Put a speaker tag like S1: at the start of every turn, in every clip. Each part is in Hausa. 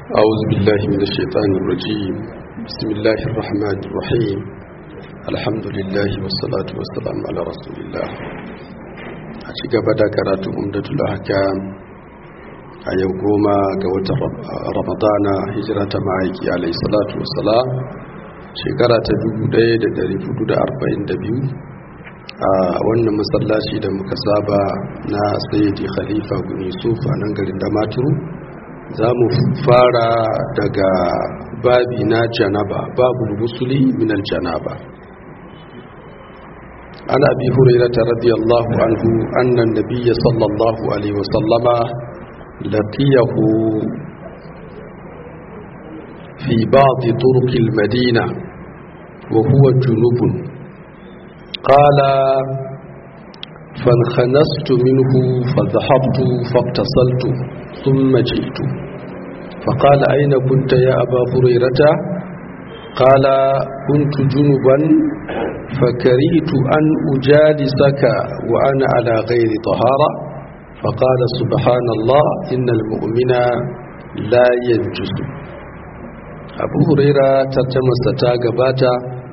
S1: أعوذ بالله من الشيطان الرجيم بسم الله الرحمن الرحيم الحمد لله والصلاة والسلام على رسول الله أشيك بدا كرات أمدة الأحكام أيو قوما قوة رمضان هجرة معيك عليه الصلاة والسلام shekara ta 1442 a wannan masallaci da muka saba na sayyidi khalifa bin yusuf a nan garin damaturu za mu fara daga babi na janaba babu musuli minal janaba an abi hurairata radiyallahu anhu annan nabiyya sallallahu alaihi wasallama laqiyahu في بعض طرق المدينة وهو جنوب قال فانخنست منه فذهبت فاقتصلت ثم جئت فقال أين كنت يا أبا هريرة قال كنت جنبا فكرهت أن أجالسك وأنا على غير طهارة فقال سبحان الله إن المؤمن لا ينجس abu huraira tarjamasa ta gabata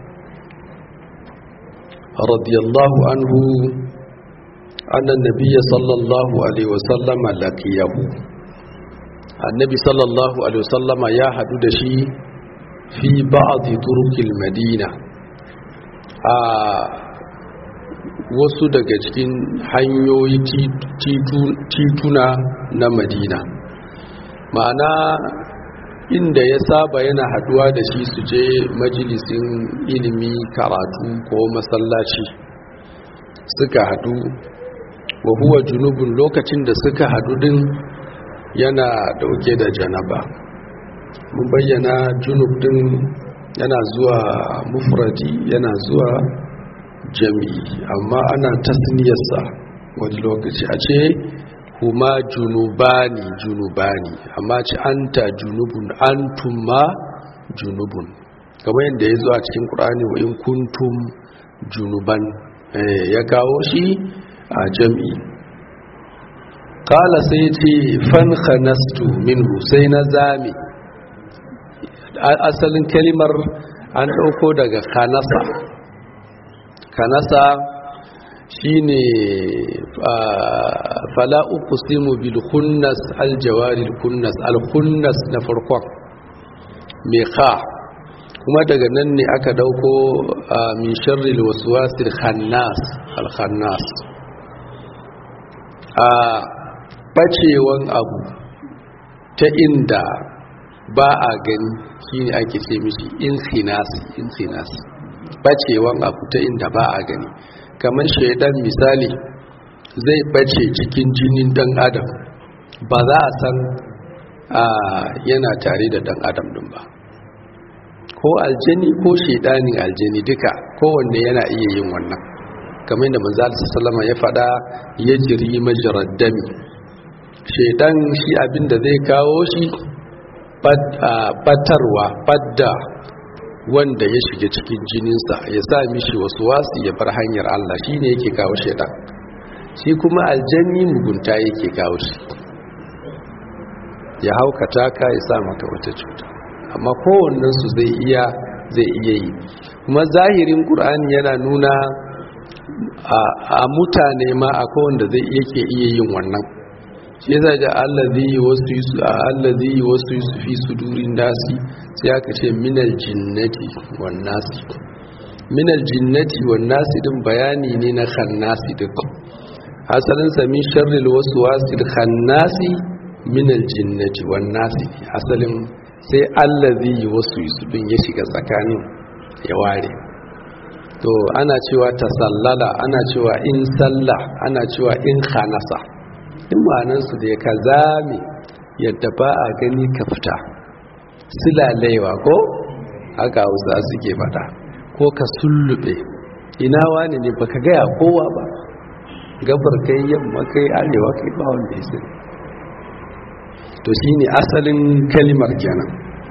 S1: radiyallahu anhu annan nabiya sallallahu alaihi wasallama laqiyahu annabi sallallahu alaihi wasallama ya hadu da shi fi ba'dhi turukil madina a wasu daga cikin hanyoyi tituna na madina ma'ana inda ya saba yana haduwa da shi su je majalisin ilimi karatu ko masallaci suka hadu wa huwa junubun lokacin da suka hadu din yana dauke da janaba mun bayyana junub din yana zuwa mufradi yana zuwa jami'i amma ana tasniyarsa wani lokaci a ce kuma junubani junubani amma ci anta junubun antum ma junubun kamar yadda ya zo a cikin ƙur'ani wa in kuntum junuban ya kawo shi a jam'i kala sai ce fan khanastu minhu sai na zame asalin kalimar an ɗauko daga kanasa kanasa shine fala uqsimu bil khunnas al jawari al khunnas al khunnas na farkon me kha kuma daga nan ne aka dauko min sharri al waswasil khannas al khannas a bacewan abu ta inda ba a gani shine ake ce mishi insinas insinas bacewan abu ta inda ba a gani kamar shaidan misali zai bace cikin jinin dan adam ba za a san yana tare da dan adam din ba ko aljani ko shaidanin aljani duka kowanne yana iya yin wannan kamar yadda manzo sallama ya faɗa ya jiri majrad dami shaidan shi abinda zai kawo shi batarwa badda wanda ya shiga cikin jininsa ya sa mishi wasu wasu ya bar hanyar Allah shi ne yake kawo shaidan shi kuma aljanni mugunta yake kawo shi ya haukata ka ya sa maka wata cuta amma kowannensu zai iya zai iya yi kuma zahirin ƙur'ani yana nuna a mutane ma a kowanda zai yake iya yin wannan shi yasa da allazi wasu yusu allazi wasu yusu fi sudurin nasi sai aka ce minal jinnati wan nasi minal jinnati wan nasi din bayani ne na khannasi din asalin sa min sharril waswasil khannasi minal jinnati wan nasi asalin sai allazi wasu yusu din ya shiga tsakanin ya ware to ana cewa tasallala ana cewa in salla ana cewa in khanasa in ma'anansu da ya ka zame yadda ba a gani ka fita silalewa ko haka hausa suke fada ko ka sullube ina wani ne baka gaya kowa ba gabar kai yamma kai arewa kai ba wanda ya sani to shine asalin kalimar kenan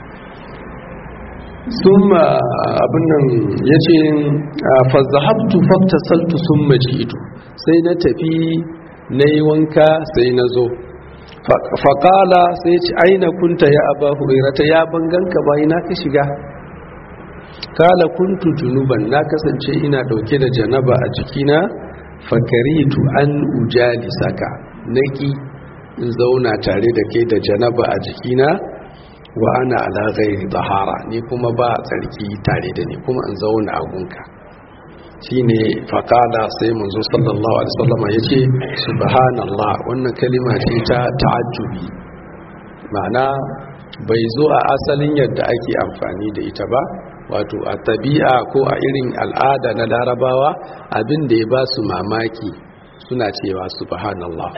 S1: sun abin nan ya ce fazahabtu faktasaltu sun maji ito sai na tafi na yi wanka sai na zo faƙala sai ce aina kunta ya aba hurairata ya banganka ba ina ka shiga kala kuntu junuban na kasance ina ɗauke da janaba a jikina fakaritu an ujali saka naki in zauna tare da kai da janaba a jikina wa ana ala ghairi tahara ni kuma ba tsarki tare da ni kuma in zauna a gunka shine faqala sai manzo sallallahu alaihi wasallam yace subhanallah wannan kalima ce ta ta'ajjubi ma'ana bai zo a asalin yadda ake amfani da ita ba wato a tabi'a ko a irin al'ada na larabawa abin da ya ba su mamaki suna cewa subhanallah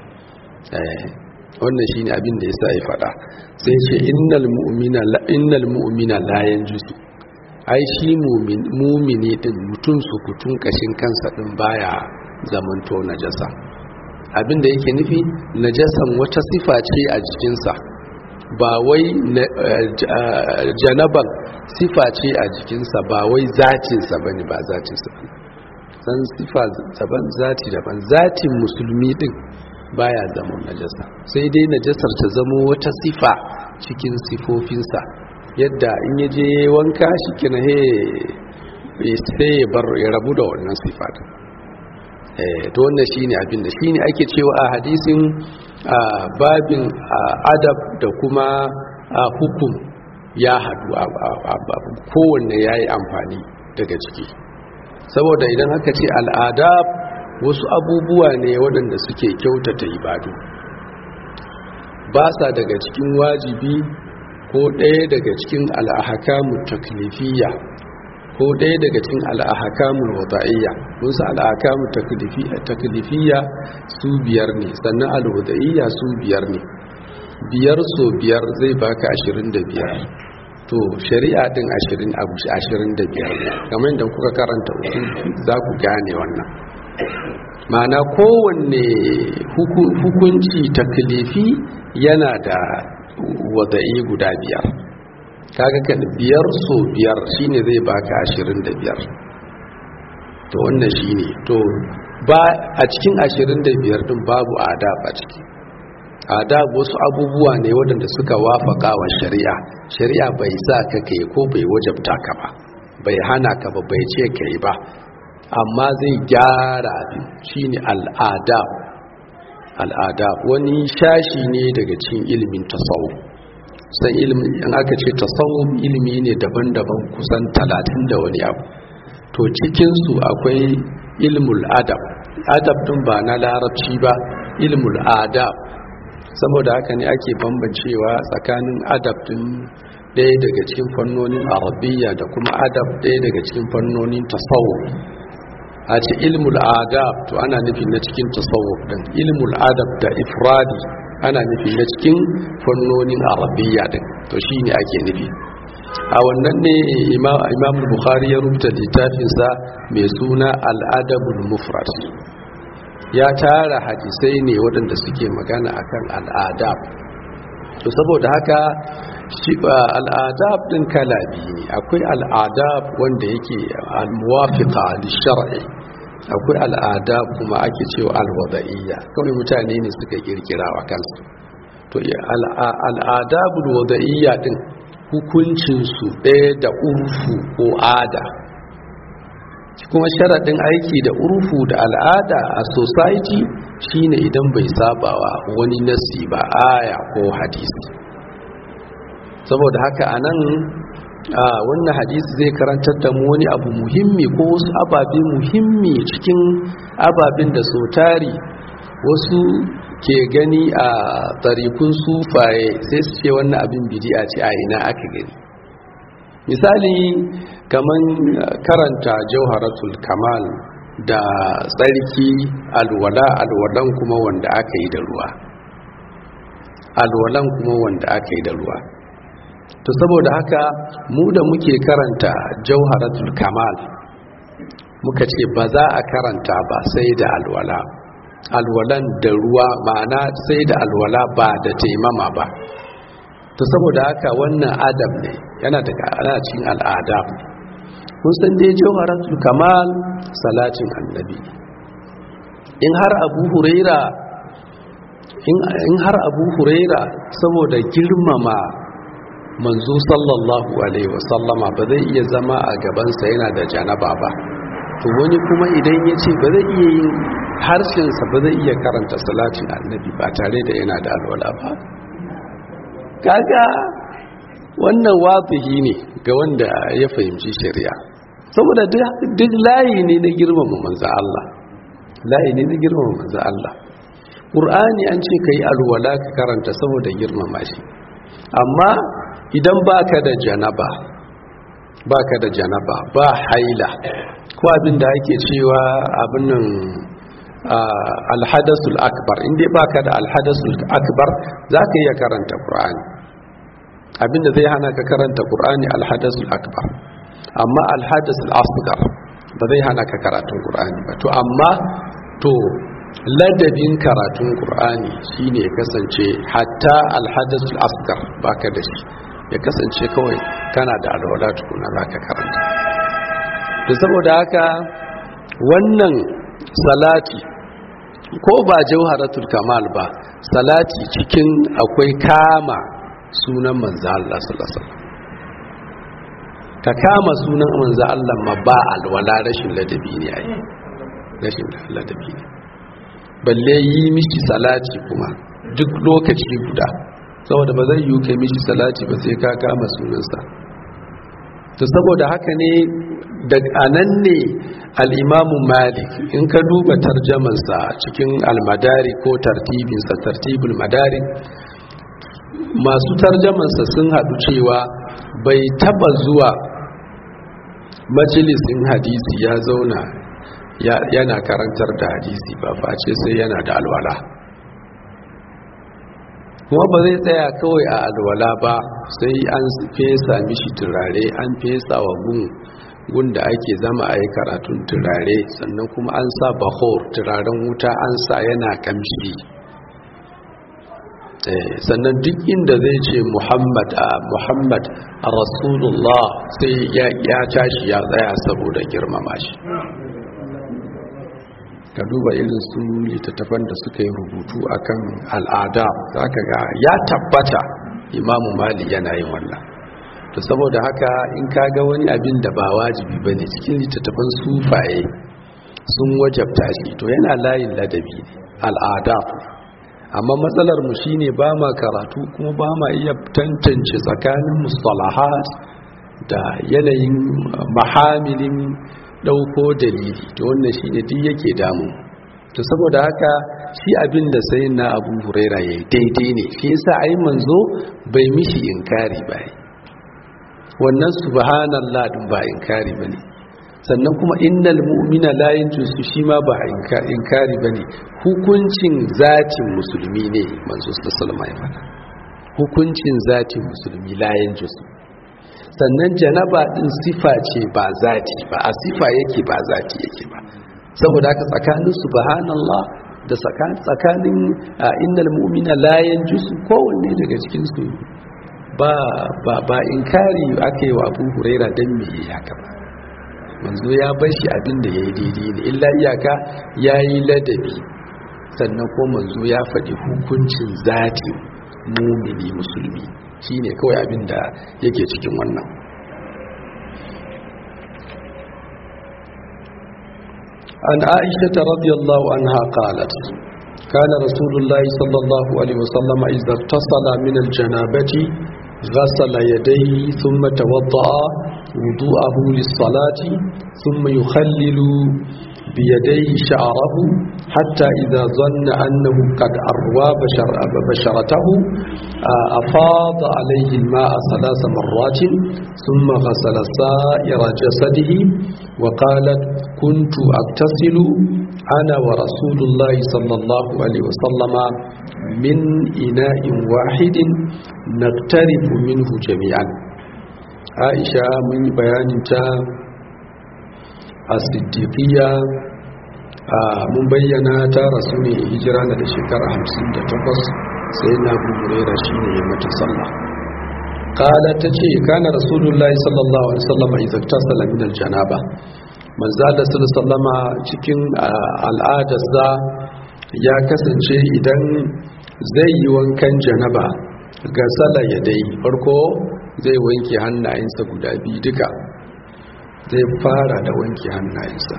S1: wannan shine abin da yasa ya faɗa sai ce innal mu'mina la innal mu'mina la yanjusu ai shi mumini din mutum su kutun kashin kansa din baya zamanto najasa abin da yake nufi najasan wata sifa ce a jikinsa ba wai janaban sifa ce a jikinsa ba wai zatinsa ba ne ba zatinsa ba san sifa daban zati daban zatin musulmi din baya zama najasa sai dai najasar ta zamo wata sifa cikin sifofinsa yadda in ya je wanka shi kina he sai ya bar ya rabu da wannan sifa to wannan shine abin da shine ake cewa a hadisin babin adab da kuma hukum ya hadu kowanne ya yi amfani daga ciki saboda idan aka ce al'adab wasu abubuwa ne waɗanda suke kyautata ibadu ba sa daga cikin wajibi ko ɗaya daga cikin al'ahakamu taklifiyya ko ɗaya daga cikin al'ahakamun wada'iyya musu al'ahakamun taklifiyya su biyar ne sannan al'wada'iyya su biyar ne biyar so biyar zai baka ashirin da biyar to shari'a din ashirin abu ashirin da biyar ne kamar yadda kuka karanta uku za ku gane wannan ma'ana kowanne hukunci taklifi yana da wada'i guda biyar kaga kan biyar so biyar shine zai baka ashirin da biyar to wannan shine to ba a cikin ashirin da biyar din babu adab a ciki adab wasu abubuwa ne waɗanda suka wafaka wa shari'a shari'a bai sa ka kai ko bai wajabta ka ba bai hana ka ba bai ce ka yi ba amma zai gyara abin shine al'adab al'adab wani shashi ne daga cikin ilimin tasawuf san ilimin in aka ce tasawuf ilimi ne daban-daban kusan talatin da wani abu to cikinsu akwai ilmul adab adab din ba na larabci ba ilmul adab saboda haka ne ake bambancewa tsakanin adab din ɗaya daga cikin fannonin arabiya da kuma adab ɗaya daga cikin fannonin tasawuf a ce ilmul adab to ana nufin na cikin tasawuf din ilmul adab da ifradi ana nufi na cikin fannonin arabiya din to shine ake nufi a wannan ne imam bukhari ya rubuta littafinsa mai suna al'adabul mufrad ya tara hadisai ne waɗanda suke magana akan al'adab to saboda haka al'adab din kala biyu ne akwai al'adab wanda yake al-muwafiqa li-shar'i akwai al'adab kuma ake cewa al-wada'iyya kawai mutane ne suka kirkira wa kansu to al'adabul wada'iyya din hukuncin su ɗaya da urfu ko ada kuma sharaɗin aiki da urfu da al'ada a society shine idan bai sabawa wani nasi ba aya ko hadisi saboda haka anan wannan hadisi zai karantar da mu wani abu muhimmi ko wasu ababe muhimmi cikin ababen da so tari wasu ke gani a tsarikun sufaye sai su ce wannan abin bidi'a ce a ina aka gani misali kaman karanta jauharatul kamal da tsarki alwala alwalan kuma wanda aka yi da ruwa alwalan kuma wanda aka yi da ruwa to saboda haka mu da muke karanta jauharatul kamal muka ce ba za a karanta ba sai da alwala alwalan da ruwa ma'ana sai da alwala ba da taimama ba to saboda haka wannan adab ne yana daga ana cikin al'adab kun san dai jawharatul kamal salatin annabi in har abu huraira in har abu huraira saboda girmama manzo sallallahu alaihi wasallama ba zai iya zama a gabansa yana da janaba ba to wani kuma idan ya ce ba zai iya yin harshensa ba zai iya karanta salatin annabi ba tare da yana da alwala ba kaga wannan wazihi ne ga wanda ya fahimci shari'a saboda duk layi ne na girmama manzo Allah layi ne na girmama manzo Allah Qur'ani an ce kai alwala ka karanta saboda girmama shi amma idan baka da janaba baka da janaba ba haila ko abin da ake cewa abin nan alhadasul akbar inda baka da alhadasul akbar zaka iya karanta Qur'ani abinda zai hana ka karanta Qur'ani alhadasul akbar amma alhadasul asghar ba zai hana ka karatun Qur'ani ba to amma to ladabin karatun Qur'ani shine ya kasance hatta alhadasul asghar baka da shi ya kasance kawai kana da alwala tukuna zaka karanta to saboda haka wannan salati ko ba jawharatul kamal ba salati cikin akwai kama sunan manzo Allah sallallahu alaihi wasallam ka kama sunan manzo Allah ma ba alwala rashin ladabi ne ai rashin ladabi ne balle yi mishi salati kuma duk lokaci guda saboda ba zai yi kai mishi salati ba sai ka kama sunansa to saboda haka ne da anan ne al'imamu malik in ka duba tarjamansa cikin almadari ko tartibinsa tartibul madari masu tarjamansa sun haɗu cewa bai taba zuwa majalisin hadisi ya zauna yana karantar da hadisi ba face sai yana da alwala kuma ba zai tsaya kawai a alwala ba sai an fesa mishi turare an fesa wa gun gunda ake zama a yi karatun turare sannan kuma an sa bahor turaren wuta an sa yana kamshi sannan duk inda zai ce muhammad a muhammad a rasulullah sai ya tashi ya tsaya saboda girmama shi ka duba irin su littattafan da suka yi rubutu akan al'ada za ka ga ya tabbata imamu mali yana yin wannan to saboda haka in ka ga wani abin da ba wajibi ba ne cikin littattafan sufaye sun wajabta shi to yana layin ladabi ne al'ada amma matsalar mu shine ba ma karatu kuma ba ma iya tantance tsakanin mustalahat da yanayin mahamilin dauko dalili to wannan shine duk yake damu to saboda haka shi abin da sai na Abu Huraira yayi daidai ne shi yasa ai manzo bai mishi inkari ba wannan subhanallah din ba inkari bane sannan kuma innal mu'mina la yanjusu shi ma ba inkari bane hukuncin zatin musulmi ne manzo sallallahu alaihi wasallam hukuncin zatin musulmi la yanjusu sannan janaba din sifa ce ba zati ba a sifa yake ba zati yake ba saboda haka tsakanin subhanallah da tsakanin innal mu'mina la yanjusu kowanne daga cikin su ba ba ba inkari ake wa Abu Huraira dan me haka ba manzo ya bar shi abin da yayi daidai ne illa iyaka yayi ladabi sannan ko manzo ya faɗi hukuncin zati mumini musulmi shine kawai abin da yake cikin wannan an aisha radiyallahu anha qalat كان رسول الله صلى الله عليه وسلم إذا اتصل من الجنابة غسل يديه ثم توضأ وضوءه للصلاة ثم يخلل بيديه شعره حتى إذا ظن أنه قد أروى بشر بشرته أفاض عليه الماء ثلاث مرات ثم غسل سائر جسده وقالت كنت أغتسل أنا ورسول الله صلى الله عليه وسلم من إناء واحد نقترب منه جميعا عائشة من بيان الصديقية mun bayyana ta rasu ne hijira na da shekara 58 sai na gurera shi ne mata sallah kala ta ce kana rasulullahi sallallahu alaihi wasallam idan tasala min aljanaba manzo da sallama cikin al'adarsa ya kasance idan zai yi wankan janaba ga sala ya dai farko zai wanke hannayensa guda biyu duka zai fara da wanke hannayensa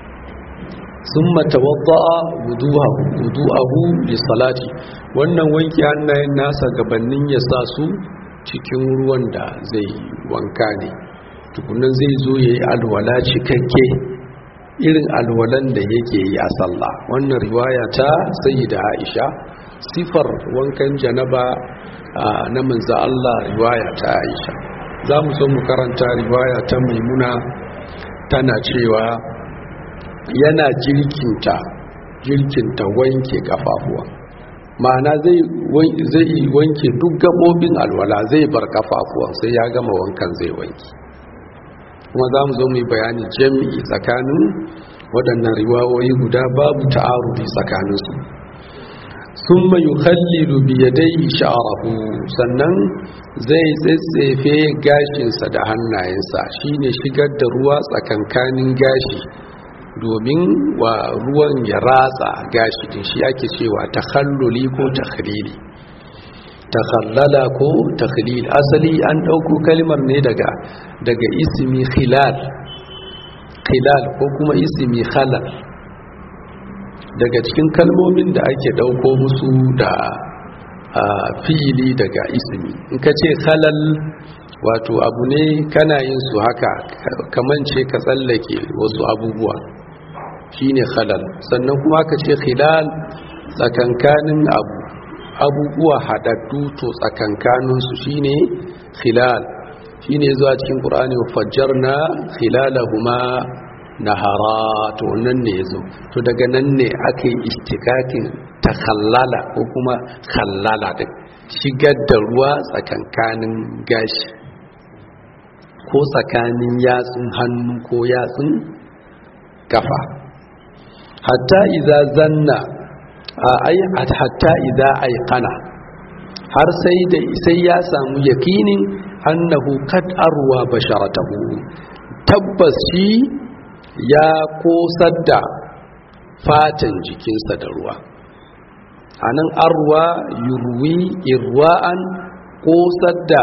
S1: sun matawadda'a wudu'ahu bi salati wannan wanke hannayen nasa gabanin ya sa su cikin ruwan da zai wanka ne tukunan zai zo ya yi alwala cikakke irin alwalan da yake yi a sallah wannan riwaya ta sayyida aisha sifar wankan janaba na manzo Allah riwaya ta aisha za mu so mu karanta riwaya ta maimuna tana cewa yana jirkinta jirkinta wanke kafafuwa ma'ana zai wanke duk gabobin alwala zai bar kafafuwan sai ya gama wankan zai wanke kuma za mu zo mu yi bayani jami'i tsakanin waɗannan riwawoyi guda babu ta'arudi tsakaninsu sun mayu kallilu biyadai sha'arahu sannan zai tsetsefe gashinsa da hannayensa shine shigar da ruwa tsakankanin gashi domin wa ruwan ya ratsa gashi din shi ake cewa takhalluli ko takhlili takhallala ko takhlil asali an dauko kalmar ne daga daga ismi khilal khilal ko kuma ismi khalal daga cikin kalmomin da ake dauko musu da fi'ili daga ismi in ka ce khalal wato abu ne kana yin su haka kamance ka tsallake wasu abubuwa shine khalal sannan kuma ka ce khilal tsakankanin abu abubuwa haɗaɗɗu to tsakankaninsu shine khilal shine zuwa cikin ƙur'ani fajjarna khilalahuma nahara to nan ne yazo to daga nan ne aka yi istikakin ta khallala ko kuma khallala da shigar da ruwa tsakankanin gashi ko tsakanin yatsun hannu ko yatsun kafa hatta iza zanna ai hatta iza aiqana har sai da sai ya samu yakinin annahu kad arwa basharatahu tabbas shi ya kosar da fatan jikinsa da ruwa anan arwa yurwi irwa'an kosar da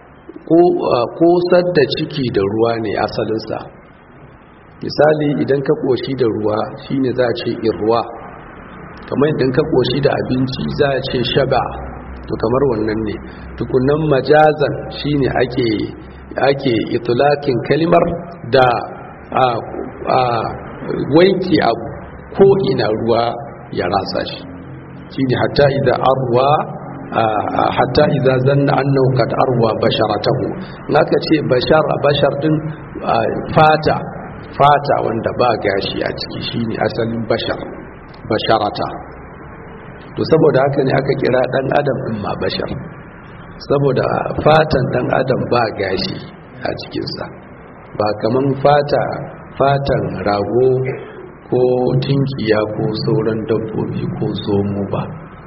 S1: kosar da ciki da ruwa ne asalinsa misali idan ka koshi da ruwa shine za a ce irwa kamar idan ka koshi da abinci za a ce shaba to kamar wannan ne tukunan majazan shine ake ake itulakin kalimar da a, a wanke abu ko ina ruwa ya rasa shi shine hatta idan arwa hatta idza zanna annahu qad arwa basharatahu naka ce bashar bashar din fata fata wanda ba gashi a ciki shine asalin bashar basharata to saboda haka ne aka kira dan adam din ma bashar saboda fatan dan adam ba gashi a cikinsa ba kaman fata fatan rago ko tinkiya ko sauran dabbobi ko zomo ba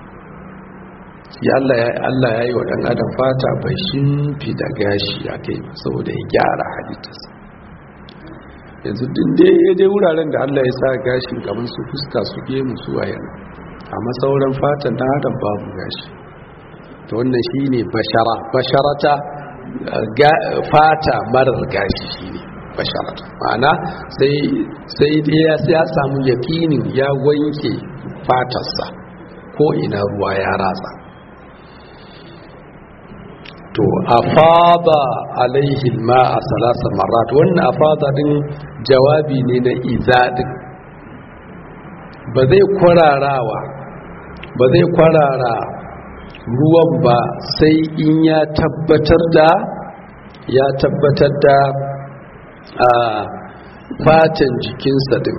S1: ya Allah ya Allah ya yi wa dan adam fata bai shimfi da gashi a kai saboda ya gyara halittarsa yanzu din dai dai wuraren da Allah ya sa gashin kamar su fuska su gemu su wayan amma sauran fatan dan adam babu gashi to wannan shine bashara basharata fata marar gashi shine basharata ma'ana sai sai dai ya samu yakinin ya wanke fatarsa ko ina ruwa ya ratsa to afada alaihi ma'a salasa marat wannan afada din jawabi ne na izadin ba zai kwararawa ba zai kwarara ruwan ba sai in ya tabbatar da ya tabbatar da a fatan jikinsa din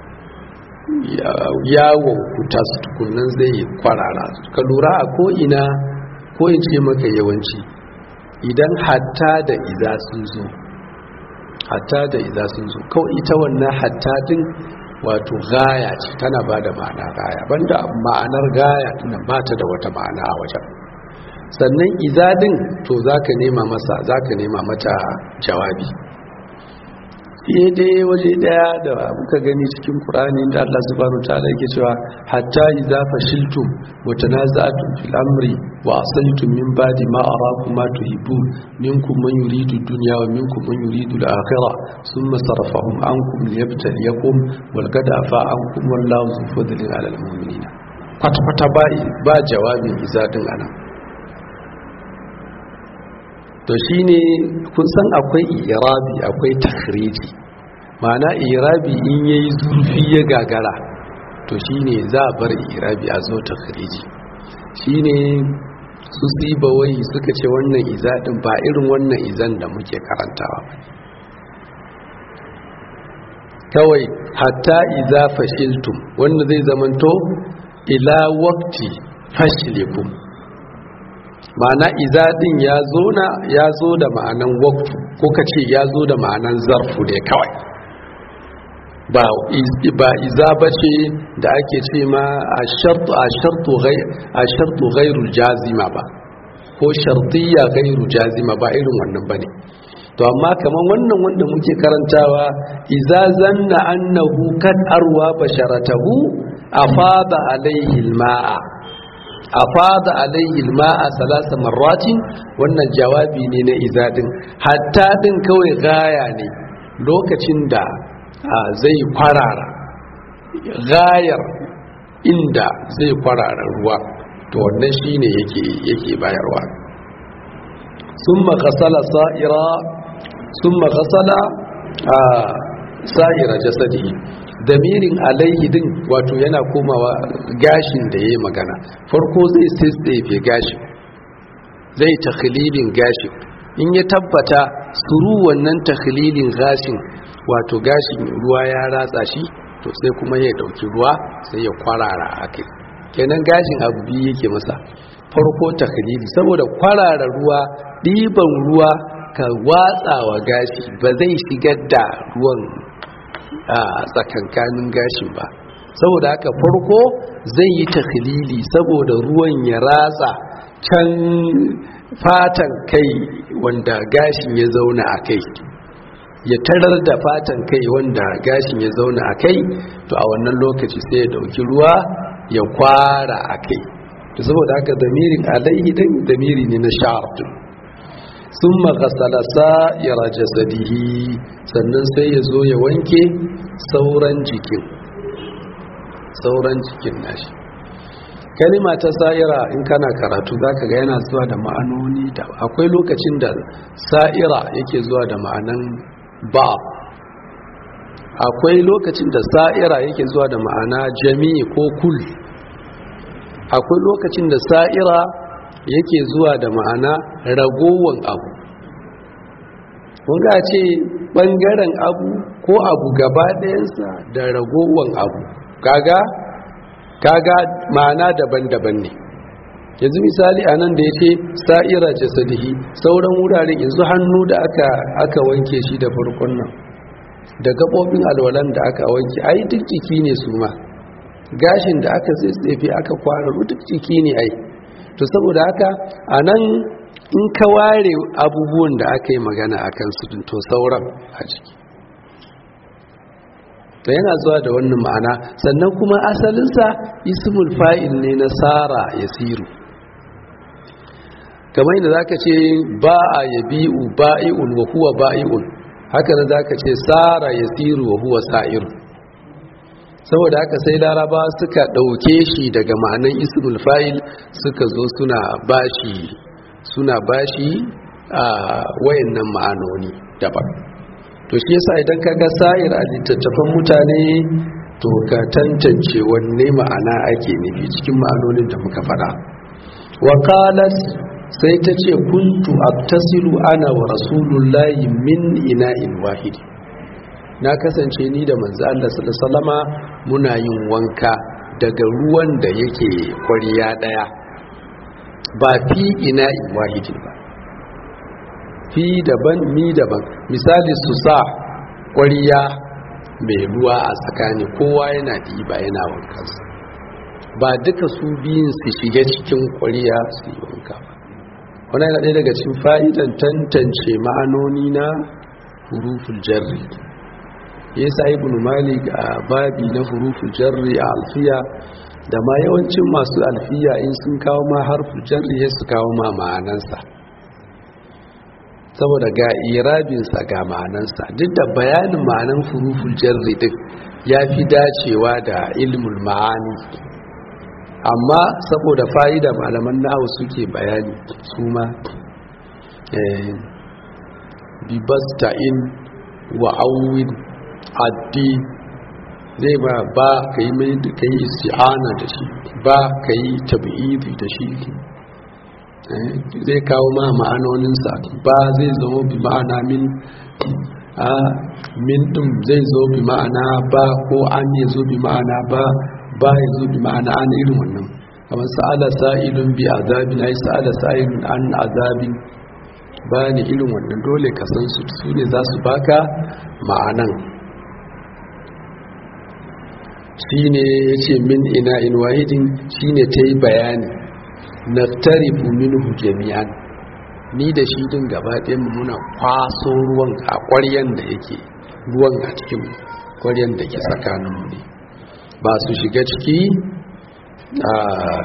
S1: yawon kuta su tukunan zai kwarara ka lura a ko'ina ko in ce maka yawanci idan hatta da iza sun zo hatta da iza sun zo kawai ita wannan hatta din wato gaya ce tana ba da ma'ana gaya banda ma'anar gaya tana ba ta da wata ma'ana a wajen sannan iza din to za ka nema masa za ka nema mata jawabi sai dai waje daya da muka gani cikin Qur'ani da Allah subhanahu wa ta'ala yake cewa hatta idza fashiltum wa tanaza'tum fil amri wa asaltum min ba'di ma arakum ma tuhibbun minkum man yuridu dunya wa minkum man yuridu al-akhirah thumma sarafahum ankum liyabtaliyakum wal qad afa ankum wallahu zu fadlin 'ala al-mu'minina kwata kwata ba ba jawabin izadin anan to shine kun san akwai irabi akwai takhriji ma'ana irabi in yayi zurfi ya gagara to shine za a bar irabi a zo takhriji shine su siba wai suka ce wannan iza din ba irin wannan izan da muke karantawa ba kawai hatta iza fashiltum wanda zai zamanto ila waqti fashilikum ma'ana iza din ya zo na ya zo da ma'anan waqtu ko kace ya zo da ma'anan zarfu ne kawai ba ba iza bace da ake ce ma ashartu ashartu ghayr ashartu ghayrul jazima ba ko shartiyya ghayru jazima ba irin wannan bane to amma kaman wannan wanda muke karantawa iza zanna annahu kad arwa basharatahu afada alaihi alma'a afada alaihi alma'a salasa marratin wannan jawabi ne na izadin hatta din kawai gaya ne lokacin da zai kwarara gayar inda zai kwarara ruwa to wannan shine yake yake bayarwa summa qasala sa'ira summa qasala sa'ira jasadihi damirin alaihi din wato yana komawa gashin da yayi magana farko zai tsefe gashin zai takhlilin gashin in ya tabbata suru wannan takhlilin gashin wato gashin ruwa ya ratsa shi to sai kuma ya dauki ruwa sai ya kwarara akai kenan gashin abu biyu yake masa farko takhlili saboda kwarara ruwa ɗiban ruwa ka watsawa gashi ba zai shigar da ruwan a tsakankanin gashin ba saboda haka farko zai yi takhlili saboda ruwan ya ratsa can fatan kai wanda gashin ya zauna a kai ya tarar da fatan kai wanda gashin ya zauna a kai to a wannan lokaci sai ya dauki ruwa ya kwara a kai to saboda haka damirin alaihi din damiri ne na sha'ar sun makasala sa'ira jasadihi sannan sai ya zo ya wanke sauran jikin sauran jikin nashi kalima ta sa'ira in kana karatu zaka ga yana zuwa da ma'anoni da akwai lokacin da sa'ira yake zuwa da ma'anan ba akwai lokacin da sa'ira yake zuwa da ma'ana jami'i ko kul akwai lokacin da sa'ira yake zuwa da ma'ana ragowan abu ga ce ɓangaren abu ko abu gaba ɗayansa da ragowan abu kaga kaga ma'ana daban-daban ne yanzu misali a nan da ya ce sa'ira jasadihi sauran wuraren yanzu hannu da aka aka wanke shi da farkon nan da gaɓoɓin alwalan da aka wanke ai duk jiki ne su ma gashin da aka tsefe aka kwararu duk jiki ne ai to saboda haka a nan in ka ware abubuwan da aka yi magana a kansu to sauran a jiki to yana zuwa da wannan ma'ana sannan kuma asalinsa ismul fa'il ne na sara ya siru kamar yadda zaka ce ba a yabi'u ba'i'un wa huwa ba'i'un haka nan zaka ce sara ya siru wa huwa sa'iru saboda haka sai laraba suka ɗauke shi daga ma'anan ismul fa'il suka zo suna bashi suna bashi a wayannan ma'anoni daban to shi yasa idan ka ga sa'ir a littattafan mutane to ka tantance wanne ma'ana ake nufi cikin ma'anonin da muka faɗa wa qalat sai ta ce kuntu aktasilu ana wa rasulullahi min ina'in wahid na kasance ni da manzo Allah sallallahu alaihi muna yin wanka daga ruwan da yake kwariya daya ba fi ina'in wahidin ba fi daban ni daban misali su sa ƙwariya mai ruwa a tsakani kowa yana ɗiba yana wankansa ba duka su biyun su shiga cikin ƙwariya su yi wanka ba wani yana ɗaya daga cikin fa'idan tantance ma'anoni na huruful jarri ya sa ibn malik a babi na huruful jarri a alfiya da ma yawancin masu alfiya in sun kawo ma harful jarri ya su kawo ma ma'anansa saboda ga irabinsa ga ma'anansa duk da bayanin ma'anan huruful jarri din ya fi dacewa da ilmul ma'ani amma saboda fa'ida malaman nahu suke bayani su ma bibasta'in wa awwin addi zai ba ba ka yi mai ka yi isti'ana da shi ba ka yi tabi'idi da shi zai kawo ma ma'anoninsa ba zai zama bi ma'ana min a min ɗin zai zo bi ma'ana ba ko an ya zo bi ma'ana ba ba ya zo bi ma'ana an irin wannan kamar sa'ala sa'ilun bi azabin ai sa'ala sa'ilun an azabin bayani irin wannan dole ka san su su ne za su baka ma'anan shine yace min ina in wahidin shine ta yi bayani naftarifu minhu jami'an ni da shi din gaba ɗayan muna kwaso ruwan a ƙwaryan da yake ruwan a cikin ƙwaryan da ke tsakaninmu ne ba su shiga ciki a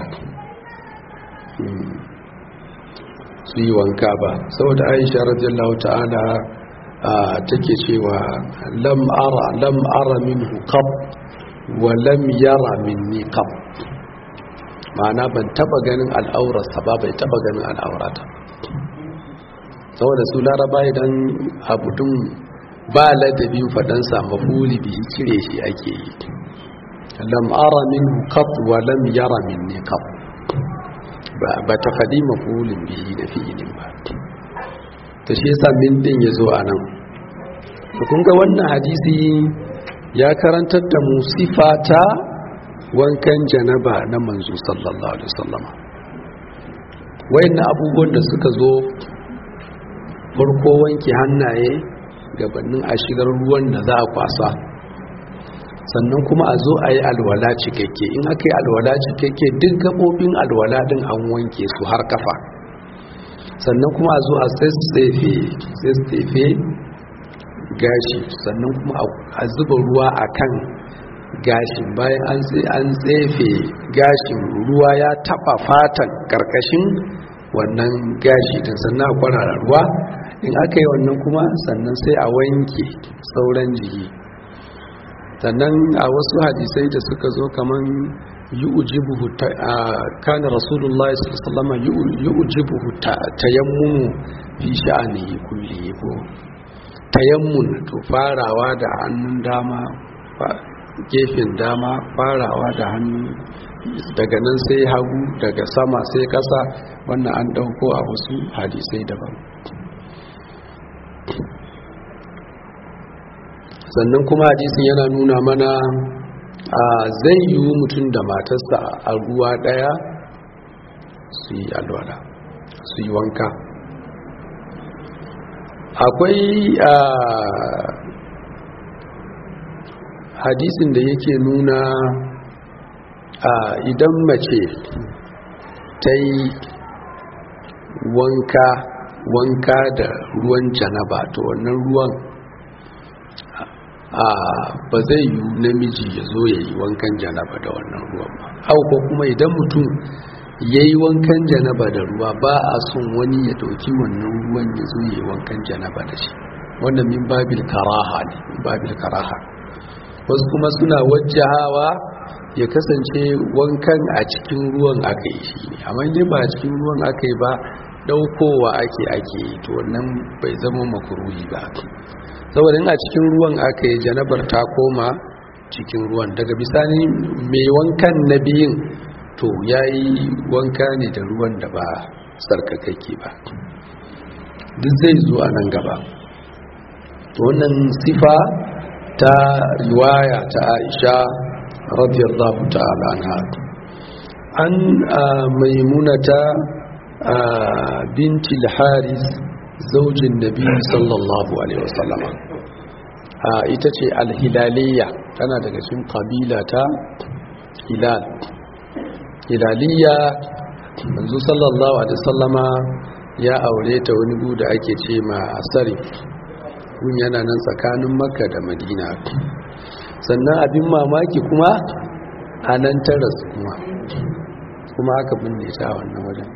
S1: su yi wanka ba saboda aisha radiyallahu ta'ala take cewa lam ara lam ara minhu qab wa lam yara minni qab ma'ana ban taba ganin al'aurarsa ba bai taba ganin al'aurata saboda su laraba idan abu din ba ladabin fadansa mafuli bihi cire shi ake yi lam ara minhu qab wa lam yara minni qab ba ta faɗi mafulin bihi da fi'ilin ba ta shi yasa min din ya zo a nan kun ga wannan hadisi ya karantar da mu sifata wankan janaba na manzo sallallahu alaihi wasallam wayannan abubuwan da suka zo farko wanke hannaye gabanin a shigar ruwan da za a kwasa sannan kuma a zo a yi alwala cikakke in aka yi alwala cikakke duk gaɓoɓin alwala ɗin an wanke su har kafa sannan kuma a zo a tsaitsefe gashi sannan kuma a zuba ruwa a kan gashin bayan an tsefe gashin ruwa ya taɓa fatan ƙarƙashin wannan gashi din sannan a kwarara ruwa in aka yi wannan kuma sannan sai a wanke sauran jiki sannan a wasu hadisai da suka zo kaman yu'jibuhu kana rasulullahi sallallahu alaihi wasallam yu'jibuhu tayammumu fi sha'anihi kulli ko tayammun to farawa da hannun dama gefen dama farawa da hannu daga nan sai hagu daga sama sai kasa wannan an dauko a wasu hadisai daban sannan kuma hadisin yana nuna mana a zai yi mutum da matarsa a ruwa daya su yi alwala su yi wanka akwai a hadisin da yake nuna a idan mace ta yi wanka wanka da ruwan janaba to wannan ruwan a ba zai yi namiji ya zo ya yi wankan janaba da wannan ruwan ba hau ko kuma idan mutum ya yi wankan janaba da ruwa ba a son wani ya dauki wannan ruwan ya zo ya yi wankan janaba da shi wannan min babil karaha ne babil karaha wasu kuma suna wajjahawa ya kasance wankan a cikin ruwan aka yi shi ne amma dai ba a cikin ruwan aka yi ba daukowa ake ake yi to wannan bai zama makuruhi ba saboda a cikin ruwan aka yi janabar ta koma cikin ruwan daga bisani mai wankan na biyun to ya yi wanka ne da ruwan da ba sarkakakke ba duk zai zo a nan gaba wannan sifa ta riwaya ta aisha radiyallahu ta'ala anha an maimunata binti al-haris zaujin nabi sallallahu alaihi wasallam ita ce al-hilaliya tana daga cikin kabila ta hilal hilaliya manzo sallallahu alaihi wasallama ya aure ta wani gu da ake ce ma sarif gun yana nan tsakanin makka da madina sannan abin mamaki kuma a nan taras kuma kuma aka binne ta wannan wajen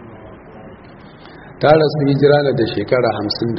S1: ta rasu hijira na da shekara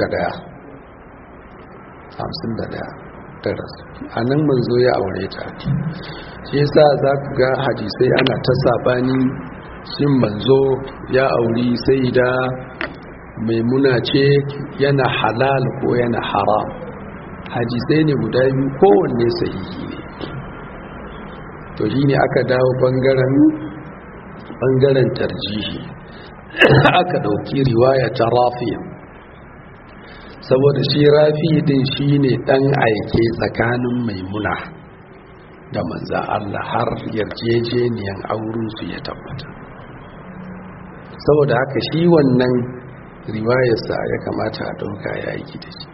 S1: 51 ta rasu a nan manzo ya aure ta shi yasa za ku ga hadisai ana ta sabani shin manzo ya auri sai da maimuna ce yana halal ko yana haram hadisai ne guda biyu kowanne sahihi ne to shi ne aka dawo bangaren bangaren tarjihi aka dauki riwaya ta rafiya saboda shi rafi din shi ne dan aike tsakanin maimuna da manza Allah har yarjejeniyan aurensu ya tabbata saboda haka shi wannan riwayarsa ya kamata a ɗauka ya yi da shi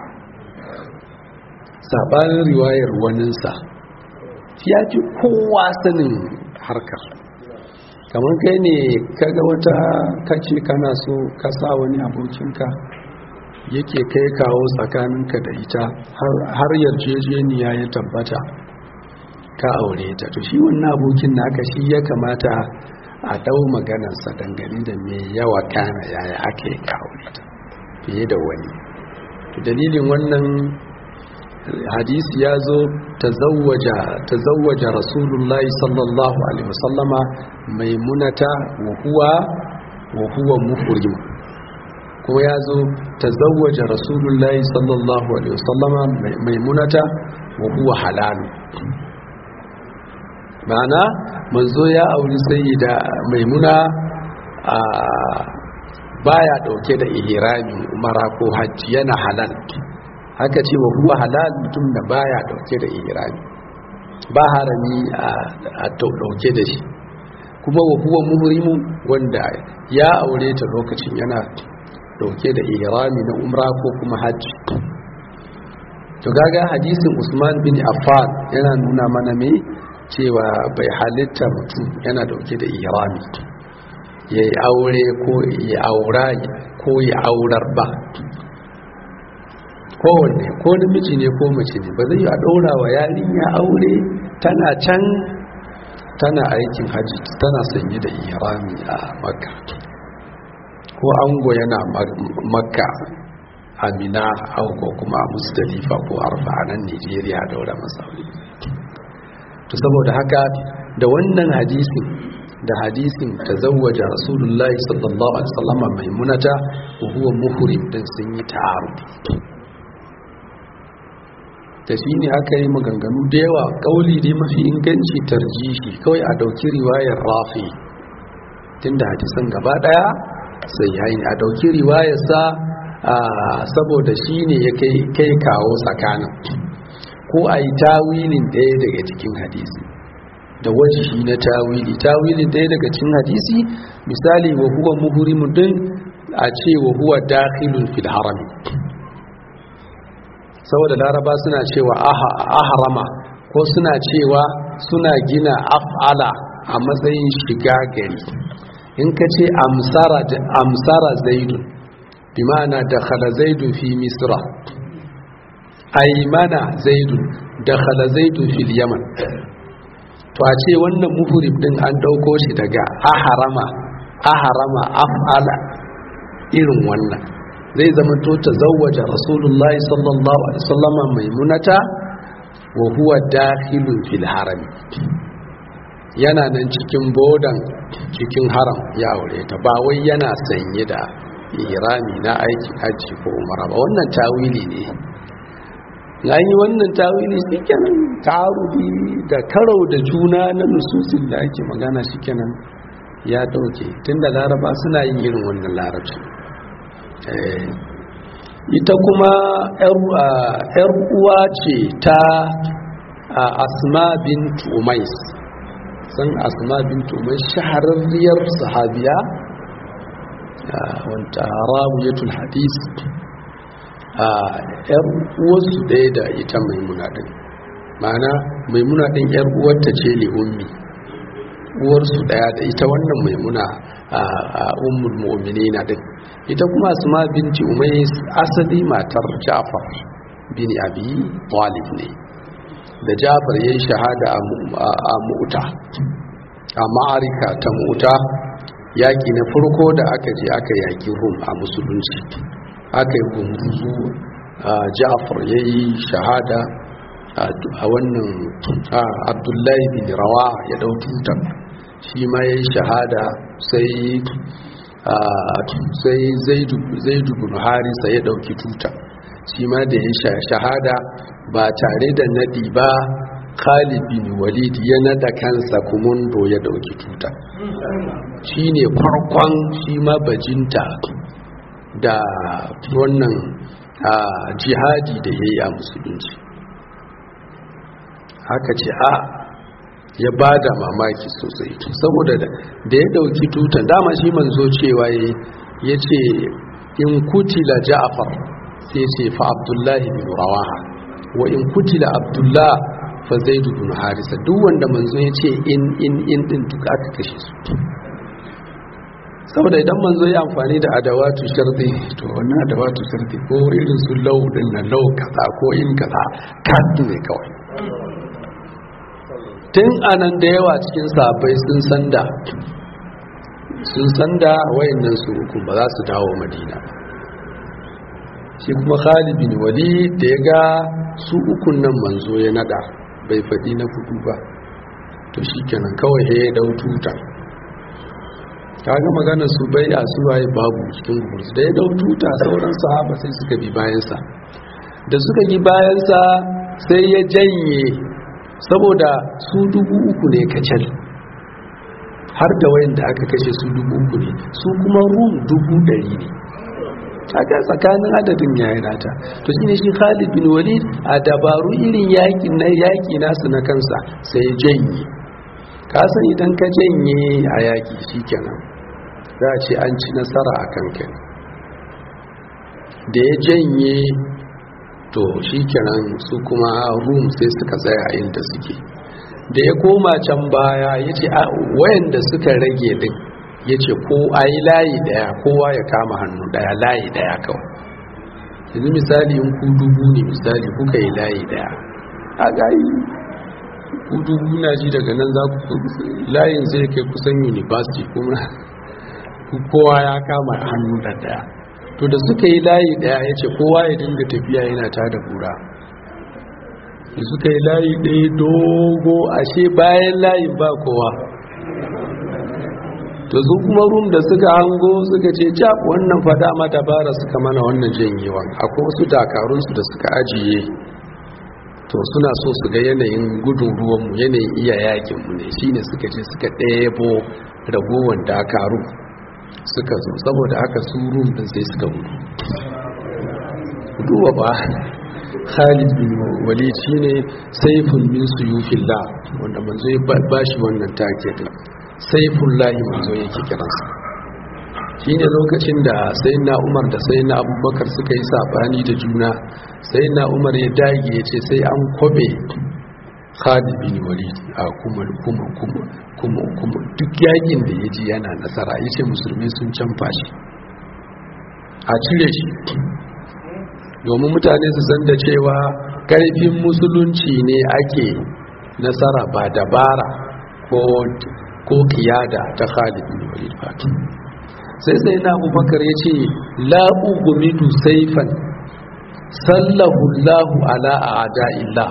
S1: saɓanin riwayar waninsa ya fi kowa sanin harkar kamar kai ne kaga wata kace kana so ka sa wani abokinka yake kai kawo tsakaninka da ita har yarjejeniya ya tabbata ka aure ta to shi wannan abokin naka shi ya kamata a dau maganarsa dangane da mai yawa kana yaya aka yi ka aure ta fiye da wani to dalilin wannan hadisi ya zo tazawwaja rasulullahi sallallahu alaihi wasallama maimunata wa huwa wa huwa muhrim kuma ya zo tazawwaja rasulullahi sallallahu alaihi wasallama maimunata wa huwa halalu ma'ana manzo ya auri sayyida maimuna a baya dauke da ihrami umara ko hajji yana halal haka ce wa huwa halal mutum da baya dauke da ihrami ba harami a dauke da shi kuma wa huwa muhrimu wanda ya aure ta lokacin yana dauke da ihrami na umra ko kuma hajji to gaga hadisin Usman bin Affan yana nuna mana me cewa bai halitta mutum yana dauke da ihrami ya yi aure ko ya aura ko ya aurar ba kowanne ko namiji ne ko mace ne ba zai yi a ɗaura wa yarinya aure tana can tana aikin hajji tana sanye da ihrami a makka ko ango yana makka amina ko kuma a mustalifa ko arfa a nan nigeria daura masauri to saboda haka da wannan hadisin da hadisin ta zawaja rasulullahi sallallahu alaihi wasallam maimunata wa huwa muhrim din sun yi ta'arudi da shi ne aka yi maganganu da yawa kauli dai mafi inganci tarjihi kawai a dauki riwayar rafi tunda hadisan gaba daya sai yayin a dauki riwayarsa saboda shi ne ya kai kawo tsakanin ko a yi tawilin ɗaya daga cikin hadisi da wajihi na tawili tawilin ɗaya daga cikin hadisi misali wa huwa muhrimun din a ce wa huwa dakhilun fil harami saboda laraba suna cewa aharama ko suna cewa suna gina af'ala a matsayin shiga gari in ka ce amsara zaidun bi ma'ana dakhala zaidun fi misra aymana zaidun dakhala zaidun fil yaman to a ce wannan muhrim din an dauko shi daga aharama aharama af'ala irin wannan zai zama to tazawwaja rasulullahi sallallahu alaihi wasallama maimunata wa huwa dakhilun fil haram yana nan cikin bodan cikin haram ya aure ta ba wai yana sanye da irami na aiki haji ko umara ba wannan tawili ne na yi wannan tawili shikenan ta'arudi da karau da juna na nususin da ake magana shikenan ya dauke tunda laraba suna yin irin wannan larabci ita kuma yar uwa ce ta asma bint umais san asma bint umais shahararriyar sahabiya wanta rawiyatul hadis yar uwarsu ɗaya da ita maimuna ɗin ma'ana maimuna ɗin yar uwarta ce li ummi uwarsu daya da ita wannan maimuna a ummul mu'minina din ita kuma asma binti umais asali matar ja'far bin abi talib ne da ja'far yayin shahada a mu'ta a ma'arika ta mu'ta yaki na farko da aka je aka yaki rum a musulunci aka yi gumurzu ja'far yayi shahada a wannan abdullahi bin rawa ya dau tutar shi ma ya yi shahada sai zaidu bin harisa ya dauki tuta shi ma da ya shahada ba tare da nadi ba khalid bin walid ya nada kansa kumundo ya dauki tuta shi ne farkon shi ma bajinta da wannan jihadi da ya yi a musulunci haka ce a ya ba da mamaki sosai saboda da ya dauki tutan dama shi manzo cewa ya ce in kutila ja'afar sai ce fa abdullahi bin rawaha wa in kutila abdullah fa zaidu bin harisa duk wanda manzo ya ce in in in din duk aka kashe su saboda idan manzo ya amfani da adawatu sharti to wannan adawatu sharti ko irin su lau din na lau kaza ko in kaza kan ne kawai tun anan da yawa cikin sabai sun sanda sun sanda wayannan su uku ba za su dawo madina shi kuma Khalid bin Walid da ya ga su ukun nan manzo ya nada bai faɗi na fudu ba to shikenan kawai ya dau tuta kaga maganar su bai a su waye babu cikin gursu da ya dau tuta sauran sahaba sai suka bi bayansa da suka bi bayansa sai ya janye saboda su dubu uku ne kacal har da wayan da aka kashe su dubu uku ne su kuma rum dubu ɗari ne kaga tsakanin adadin yayi nata to shine shi Khalid bin Walid a dabaru irin yakin na yaki nasu na kansa sai janye ka san idan ka janye a yaki shikenan za a ce an ci nasara a kanka da ya janye to shikenan su kuma rum sai suka tsaya inda suke da ya koma can baya ya ce wayanda suka rage din ya ce ko a yi layi daya kowa ya kama hannu daya layi daya kawai yanzu misali in ku dubu ne misali kuka yi layi daya a gayi ku dubu na ji daga nan za ku layin zai kai kusan university kuma kowa ya kama hannu da daya to da suka yi layi daya ya ce kowa ya dinga tafiya yana ta da kura da suka yi layi ɗaya dogo ashe bayan layin ba kowa to su kuma rum da suka hango suka ce cap wannan fada ma dabara suka mana wannan janyewan akwai wasu dakarunsu da suka ajiye to suna so su ga yanayin gudun ruwanmu yanayin iya yakinmu ne shine suka ce suka ɗebo ragowar dakaru suka zo saboda haka su rum din sai suka gudu duba ba Khalid bin Walid shine saifun min suyufillah wanda manzo ya bashi wannan take din saifullahi manzo yake kiransa shine lokacin da sayyidina Umar da sayyidina Abubakar suka yi sabani da juna sayyidina Umar ya dage ya ce sai an kobe Khalid bin Walid a kuma kuma kuma kuma kuma duk yakin da yaji yana nasara yace musulmi sun canfa shi a cire shi domin mutane su san da cewa karfin musulunci ne ake nasara ba dabara ko ko kiyada ta Khalid bin Walid fatu sai sai na Abubakar yace la ugumidu sayfan sallahu Allahu ala a'da'illah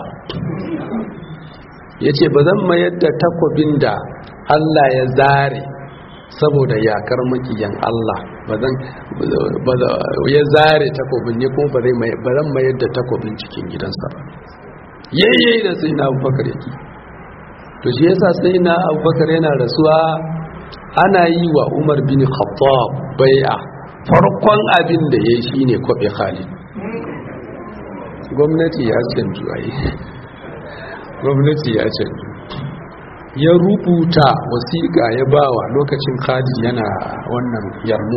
S1: yace bazan mayar da takobin da Allah ya zare saboda yakar makiyan Allah bazan ya zare takobin ne kuma bazan mayar da takobin cikin gidansa ba yayye da sai na Abubakar yake to shi yasa sai na abubakar yana rasuwa ana yi wa umar bin khattab bai'a farkon abin da ya yi shi ne kwaɓe khalid gwamnati ya canju a yi gwamnati ya canju ya rubuta wasiƙa ya bawa lokacin khalid yana wannan yarmo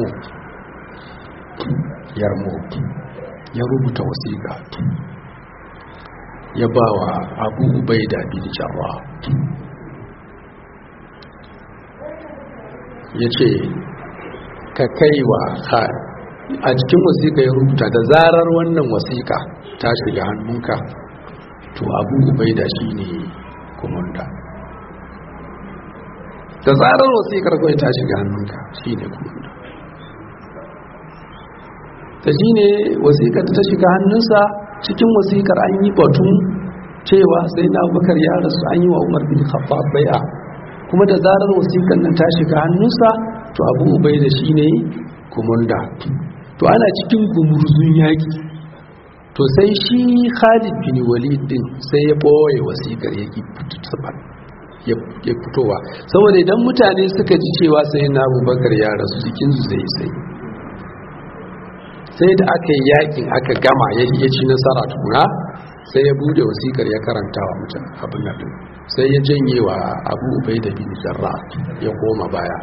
S1: yarmo ya rubuta wasiƙa ya ba wa abu ubaida bin jarra ya ce ka kai wa a cikin wasiƙa ya rubuta da zarar wannan wasiƙa ta shiga hannunka to abu ubaida shi ne kumanda da zarar wasiƙar kawai ta shiga hannunka shi ne kumanda ta shi ne wasiƙar ta shiga hannunsa cikin wasiƙar an yi batun cewa sai na bakar ya rasu an yi wa umar bin khattab bai'a kuma da zarar wasiƙar nan ta shiga hannunsa to abu ubaida shi ne kumanda to ana cikin gumurzun yaƙi to sai shi khalid bin walid din sai ya ɓoye wasiƙar ya fitowa saboda idan mutane suka ji cewa sai na abubakar ya rasu jikinsu zai sai sai da aka yi yakin aka gama ya ci nasara tukuna sai ya bude wasiƙar ya karanta wa mutum abin nan sai ya janye wa abu ubai da bin jarra ya koma baya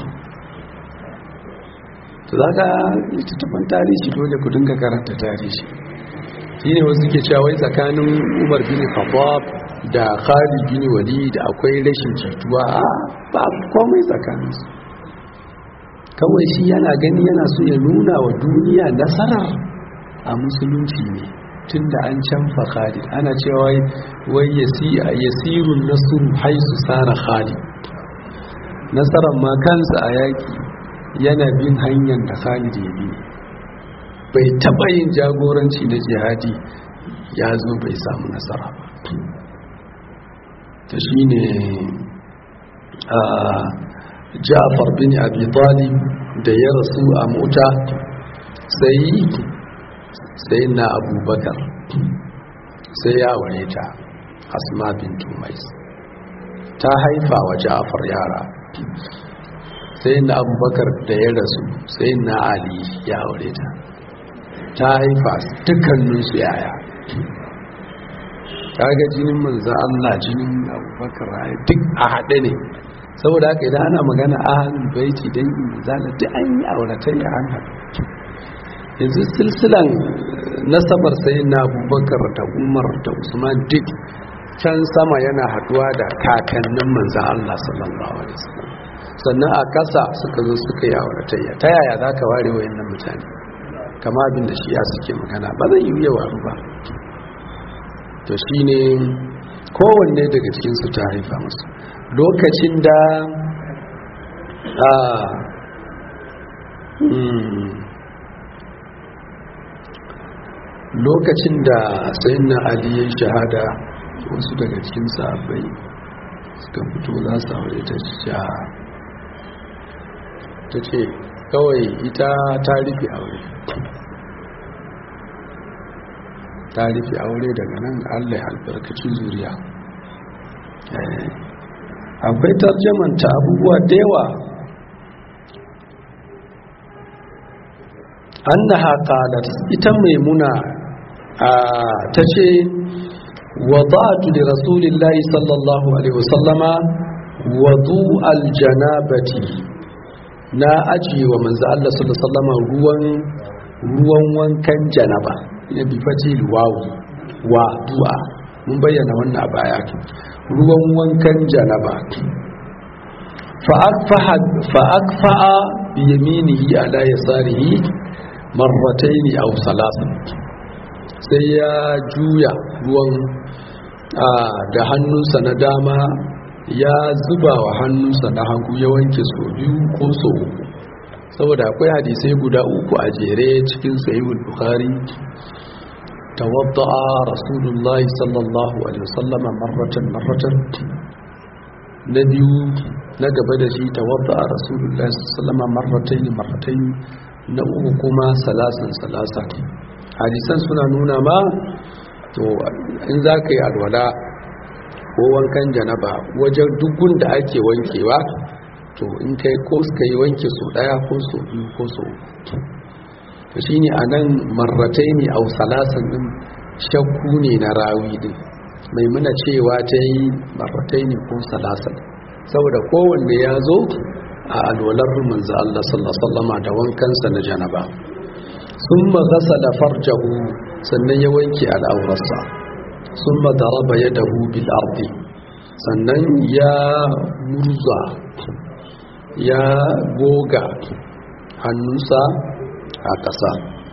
S1: to za ka littattafan tarihi dole ku dinga karanta tarihi shi ne wasu ke cewa wai tsakanin umar bin khattab da khalid bin walid akwai rashin jituwa ba komai tsakaninsu kawai shi yana gani yana so ya nuna wa duniya nasarar a musulunci ne tun da an canfa khalid ana cewa wai yasirun nasuru haisu tsara khalid nasarar ma kansa a yaki yana bin hanyar da khalid ya bi bai taɓa yin jagoranci na jihadi ya zo bai samu nasara ba ta shi ne a jafar bin abi talib da ya rasu a mota sai sai na abubakar sai ya aure ta asma bin tumais ta haifa wa jafar yara sai na abubakar da ya rasu sai na ali ya aure ta ta haifa dukkaninsu yaya kaga jinin manzo Allah jinin abubakar duk a haɗe ne saboda haka idan ana magana ahlul baiti dan zala duk an yi auratayya an haɗu yanzu silsilan nasabar sai na abubakar da umar da usman duk can sama yana haɗuwa da kakannin manzo Allah sallallahu alaihi wasallam sannan a ƙasa suka zo suka yi auratayya ta yaya za ka ware wayannan mutane kama abin da shi ya suke magana ba zai yi yawa ba to shi ne kowanne daga cikinsu ta haifa musu lokacin da a lokacin da sayin na aliyu shahada wasu daga cikin sahabbai suka fito za su aure ta sha ta ce kawai ita ta rufe aure ta rufe aure daga nan allah albarkacin zuriya akwai tarjamanta abubuwa da yawa annaha qalat ita maimuna ta ce wada'tu li rasulillahi sallallahu alaihi wasallama wadu aljanabati na ajiye wa manzo Allah sallallahu alaihi wasallama ruwan ruwan wankan janaba ya bi fatil wawu wa du'a mun bayyana wannan a baya ruwan wankan janaba fa'akfa'a biyaminihi ala yasarihi marrataini aw salasan sai ya juya ruwan da hannunsa na dama ya zuba wa hannunsa na hagu ya wanke so biyu ko so uku saboda akwai hadisai guda uku a jere cikin sahihul bukhari tawadda'a rasulullahi sallallahu alaihi wasallam marratan marratan na biyu na gaba da shi tawadda'a rasulullahi sallallahu alaihi wasallam marratayn marratayn na uku kuma salasan salasa hadisan suna nuna ma to in za ka yi alwala ko wankan janaba wajen dukkan da ake wankewa to in kai ko suka yi wanke so daya ko so biyu ko so to shine anan marratai ne au salasan din shakku ne na rawi din mai muna cewa ta yi marratai ne ko salasan saboda kowanne ya zo a alwalar manzo Allah sallallahu alaihi wasallam da wankansa na janaba summa ghasala farjahu sannan ya wanke al'aurarsa summa daraba yadahu bil ardi sannan ya murza ya goga hannunsa a ƙasa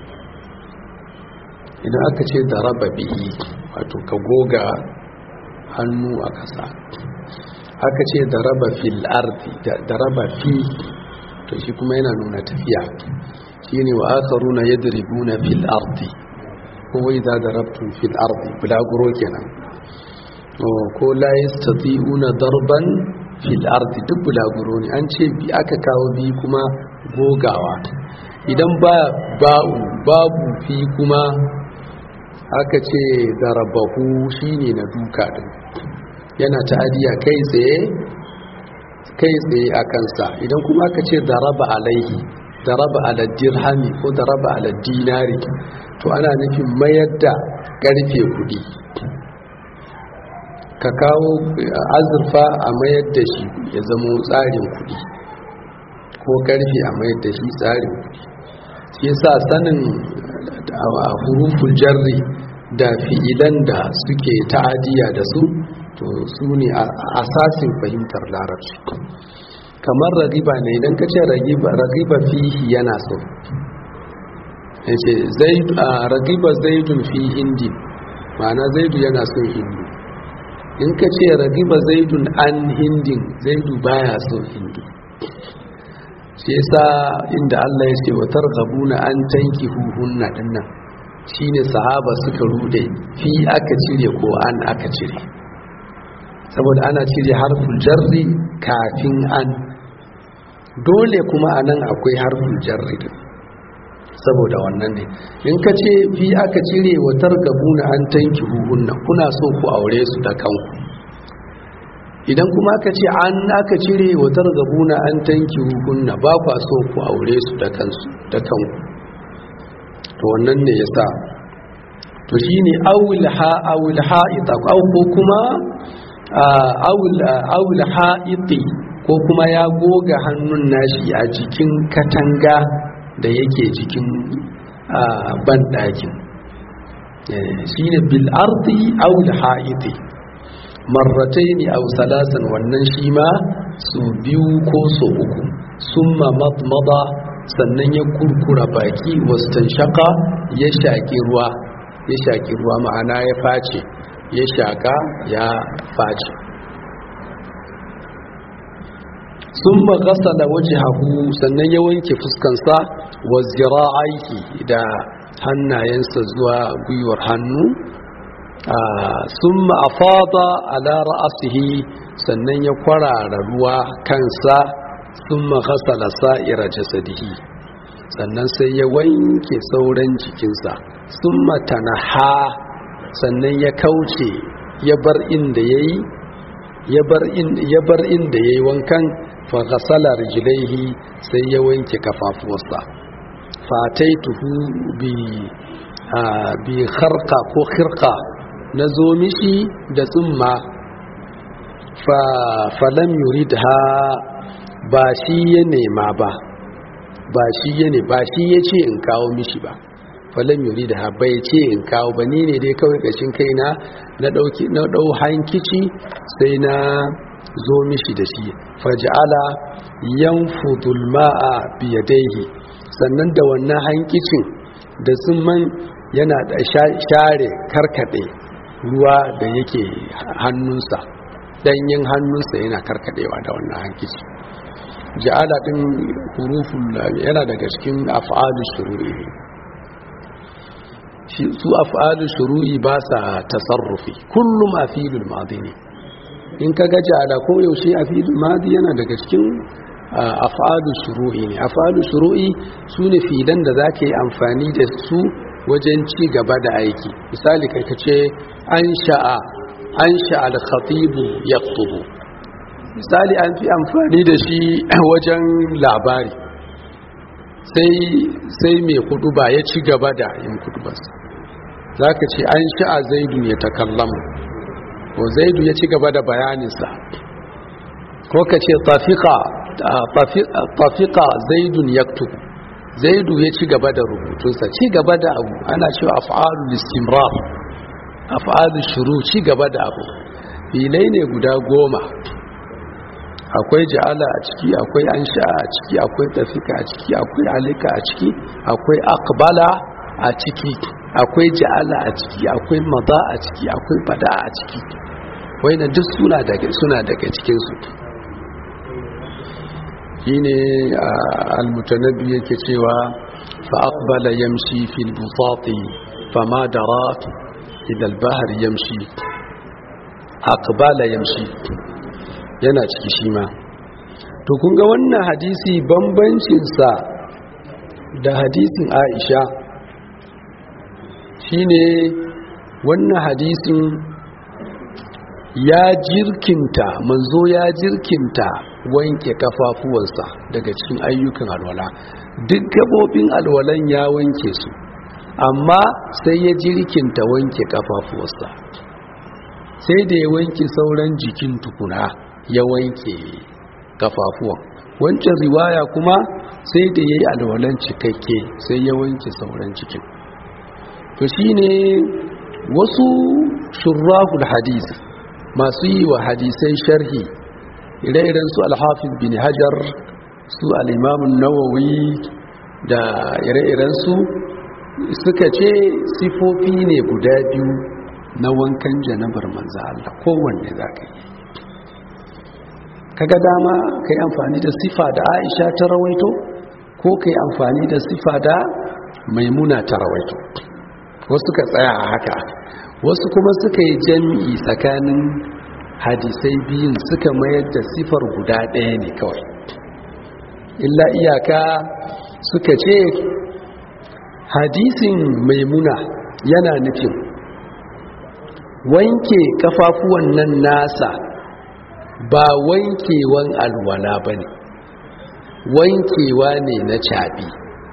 S1: idan aka ce da raba bihi wato ka goga hannu a ƙasa aka ce da raba fil ardi da raba fi to shi kuma yana nuna tafiya shi ne wa akaruna yadribuna fil ardi ko wai za da rabtun fil ardi bulaguro kenan ko la yastati'una darban fil ardi duk bulaguro ne an ce bi aka kawo bi kuma gogawa idan ba ba'u babu fi kuma aka ce darabahu shine na duka din yana ta'adiya kai tsaye kai tsaye a kansa idan kuma aka ce daraba alaihi daraba ala dirhami ko daraba ala dinari to ana nufin mayar da karfe kudi ka kawo azurfa a mayar da shi ya zama tsarin kudi ko karfe a mayar da shi tsarin kudi shi yasa sanin a huruful jarri da fi'ilan da suke ta'adiya da su to su ne asasin fahimtar larabci kamar ragiba ne idan ka ce ragiba fihi yana so yace ragiba zaidun fi hindi ma'ana zaidu yana son hindu in ka ce ragiba zaidun an hindin zaidu baya son hindu shi yasa inda Allah ya ce wa targhabuna an tanki huhunna dinnan shine sahaba suka rude fi aka cire ko an aka cire saboda ana cire harful jarri kafin an dole kuma anan akwai harful jarri din saboda wannan ne in ka ce fi aka cire wa targabuna an tanki huhunna kuna so ku aure su da kanku idan kuma aka ce an aka cire wa targabuna an tanki huhunna ba kwa so ku aure su da kansu da kanku to wannan ne yasa to shine awil ha awil ha'ita aw ko kuma awil awil ha'iti ko kuma ya goga hannun nashi a jikin katanga da yake jikin banɗakin shi ne bil'ardi awul ha'iti marratai ne a salasan wannan shi ma su biyu ko so uku sun mamada sannan ya kurkura baki wasu shaka ya shaƙi ruwa ya shaƙi ruwa ma'ana ya face ya shaƙa ya face sun magasala waje hagu sannan ya wanke fuskansa wa zira'aiki da hannayensa zuwa gwiwar hannu sun ma'afada ala ra'asihi sannan ya kwarara ruwa kansa sun magasala sa'ira jasadihi sannan sai ya wanke sauran jikinsa sun matanaha sannan ya kauce ya bar inda ya yi ya bar inda ya yi wankan faghasala rijlaihi sai ya wanke kafafuwarsa fataituhu bi bi kharqa ko khirqa na zo mishi da tsumma fa falam yuridha ba shi ya nema ba ba shi ya ne ba shi ya ce in kawo mishi ba falam yuridha bai ce in kawo ba ni ne dai kawai kashin kaina na dauki na dau hankici sai na zo mishi da shi faj'ala yanfudul ma'a biyadaihi sannan da wannan hankicin da man yana da share karkade ruwa da yake hannunsa danyen hannunsa yana karkadewa da wannan hankici ja'ala din huruful yana daga cikin af'alus shuru'i su af'alus shuru'i ba sa tasarrufi kullum afilul madi ne in ka ga ja'ala ko yaushe afilul madi yana daga cikin af'alu shuru'i ne af'alu shuru'i sune fidan da zaka yi amfani da su wajen ci gaba da aiki misali kai kace an sha'a an sha'a al-khatib yaktubu misali an fi amfani da shi wajen labari sai sai mai kuduba ya ci gaba da yin kudubarsa zaka ce an sha'a zaidu ya takallamu ko zaidu ya ci gaba da bayaninsa ko ka ce tafiqa tafika zaidun yaktubu zaidu ya ci gaba da rubutunsa ci gaba da abu ana cewa af'alul istimrar af'alul shuru ci gaba da abu filai ne guda goma akwai ja'ala a ciki akwai ansha a ciki akwai tafika a ciki akwai alika a ciki akwai akbala a ciki akwai ja'ala a ciki akwai maza a ciki akwai bada a ciki waina duk suna daga suna daga cikin su shine al-mutanabbi yake cewa fa aqbala yamshi fil busati fama dara ila al-bahr yamshi aqbala yamshi yana ciki shi ma to kun ga wannan hadisi bambancinsa da hadisin aisha shine wannan hadisin ya jirkinta manzo ya jirkinta wanke kafafuwansa daga cikin ayyukan alwala duk gabobin alwalan ya wanke su amma sai ya jirkinta wanke kafafuwansa sai da ya wanke sauran jikin tukuna ya wanke kafafuwan wancan riwaya kuma sai da ya yi alwalan cikakke sai ya wanke sauran cikin to shine wasu shurrahul hadis masu yi wa hadisai sharhi ire-iren su alhafiz bin hajar su al'imamun nawawi da ire-iren su suka ce sifofi ne guda biyu na wankan janabar manza Allah kowanne za ka yi kaga dama ka yi amfani da sifa da aisha ta rawaito ko ka yi amfani da sifa da maimuna ta rawaito wasu ka tsaya a haka wasu kuma suka yi jami'i tsakanin hadisai biyun suka mayar da sifar guda ɗaya ne kawai illa iyaka suka ce hadisin maimuna yana nufin wanke kafafuwan nan nasa ba wankewan alwala ba ne wankewa ne na caɓi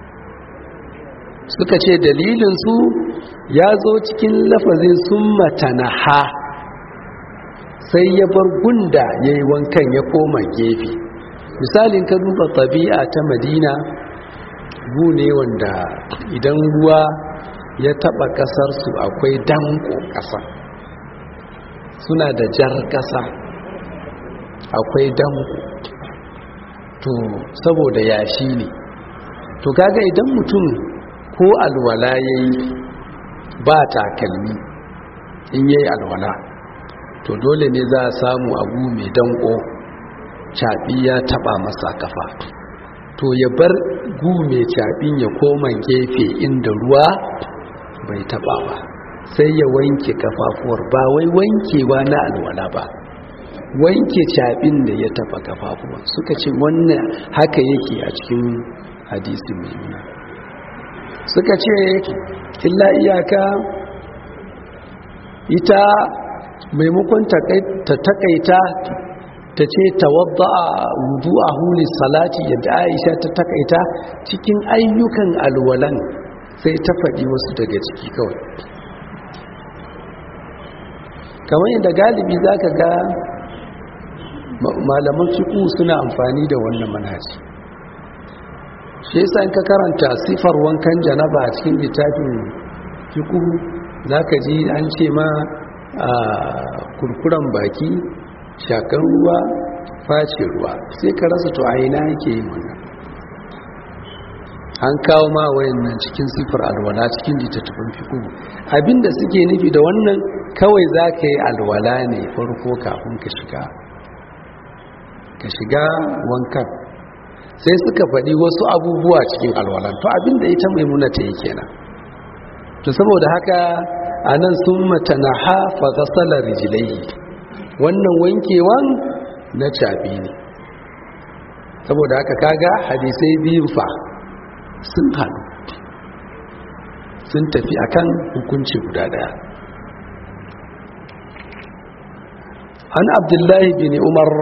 S1: suka ce dalilinsu ya zo cikin lafazin sun matanaha sai ya bar gunda ya yi wankan ya koma gefe misalin ka duba tabi'a ta madina gu ne wanda idan ruwa ya taba kasarsu akwai danko kasa suna da jar kasa akwai danko to saboda yashi ne to kaga idan mutum ko alwala yayi ba takalmi in yayi alwala to dole ne za a samu abu mai danko caɓi ya taɓa masa kafa to ya bar gu mai caɓin ya koma gefe inda ruwa bai taɓa ba sai ya wanke kafafuwar ba wai wankewa na alwala ba wanke caɓin da ya taɓa kafafuwar suka ce wannan haka yake a cikin hadisi mai nuna suka ce illa iyaka ita maimakon ta takaita ta ce tawadda a wudu a huli salati yadda aisha ta takaita cikin ayyukan alwalan sai ta faɗi wasu daga ciki kawai kamar yadda galibi za ka ga malaman fiƙu suna amfani da wannan manhaji shi yasa in ka karanta sifar wankan janaba a cikin littafin fiƙu za ka ji an ce ma a kurkuren baki shakan ruwa face ruwa sai ka rasa to a ina yake yin wannan an kawo ma wayannan cikin sifar alwala cikin littattafan fiƙo abinda suke nufi da wannan kawai za ka yi alwala ne farko kafin ka shiga ka shiga wankan sai suka faɗi wasu abubuwa cikin alwalan to abinda ita maimuna ta yi kenan to saboda haka a nan sun matana hafa gasala rijilai wannan wankewan na caɓi ne saboda haka kaga hadisai biyun fa sun haɗu sun tafi akan hukunci guda daya an abdullahi bin umar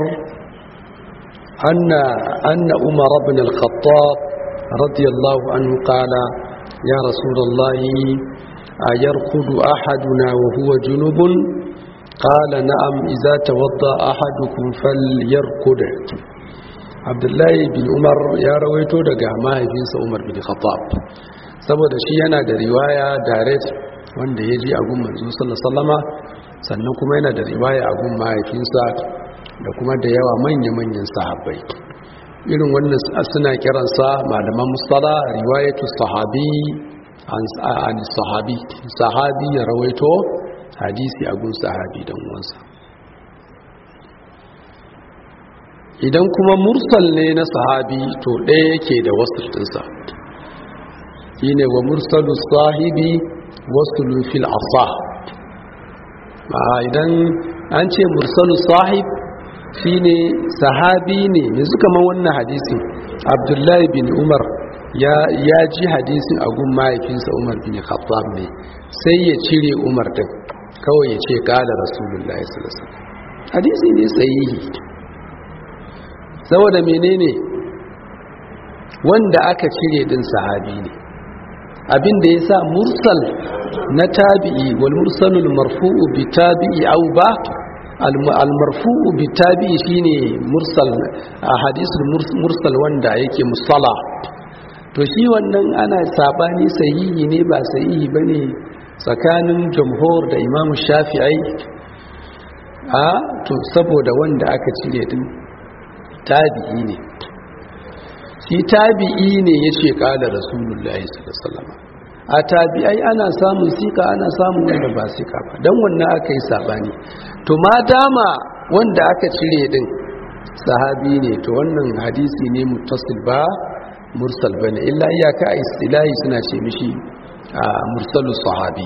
S1: anna anna umar ibn al-khattab radiyallahu anhu qala ya rasulullahi ayarqudu ahaduna wa huwa junubun qala na'am idza tawadda ahadukum falyarqud abdullahi bin umar ya rawaito daga mahaifinsa umar bin khattab saboda shi yana da riwaya direct wanda ya ji agun manzo sallallahu sannan kuma yana da riwaya agun mahaifinsa da kuma da yawa manya-manyan sahabbai irin wannan suna kiransa malaman mustala riwayatu sahabi an sahabi sahabi ya rawaito hadisi a gun sahabi don wansa idan kuma mursal ne na sahabi to ɗaya yake da wasu ɗinsa shi ne wa mursalu sahibi wasu lufil asa idan an ce mursalu sahib shi ne sahabi ne yanzu kamar wannan hadisin abdullahi bin umar ya ji hadisin a gun mahaifinsa umar bin khattab ne sai ya cire umar din kawai ya ce kala rasulullahi sallallahu alaihi wasallam hadisi ne sahihi saboda menene wanda aka cire din sahabi ne abinda yasa mursal na tabi'i wal mursalul marfu'u bi tabi'i aw ba al marfu'u bi tabi'i shine mursal hadisul mursal wanda yake musalla to shi wannan ana sabani sahihi ne ba sahihi bane tsakanin jamhur da imamu shafi'ai a to saboda wanda aka cire din tabi'i ne shi tabi'i ne ya ce kala rasulullahi sallallahu a tabi'ai ana samun sika ana samun wanda ba sika ba don wannan aka yi sabani to ma dama wanda aka cire din sahabi ne to wannan hadisi ne muttasil ba mursal bane illa iyaka a istilahi suna ce mishi a mursalu sahabi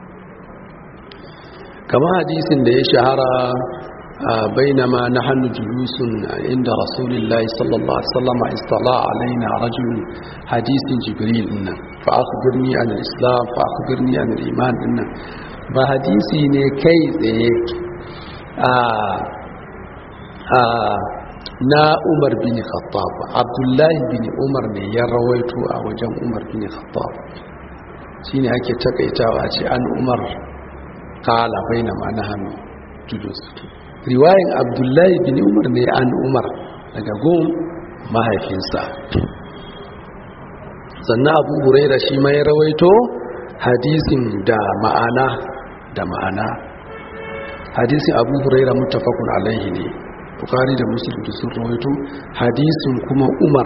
S1: kama hadisin da ya shahara بينما نحن جلوس عند رسول الله صلى الله عليه وسلم اصطلع علينا رجل حديث جبريل إن فأخبرني عن الإسلام فأخبرني عن الإيمان إن بحديثي نكيز na umar bin khattab abdullahi bin umar ne ya rawaito a wajen umar bin khattab shine ake takaitawa ce an umar kala baina ma na hannu julus riwayin abdullahi bin umar ne an umar daga gun mahaifinsa sannan abu huraira shi ma ya rawaito hadisin da ma'ana da ma'ana hadisin abu huraira mutafakun alaihi ne bukari da musulun sun rawaito hadisin kuma umar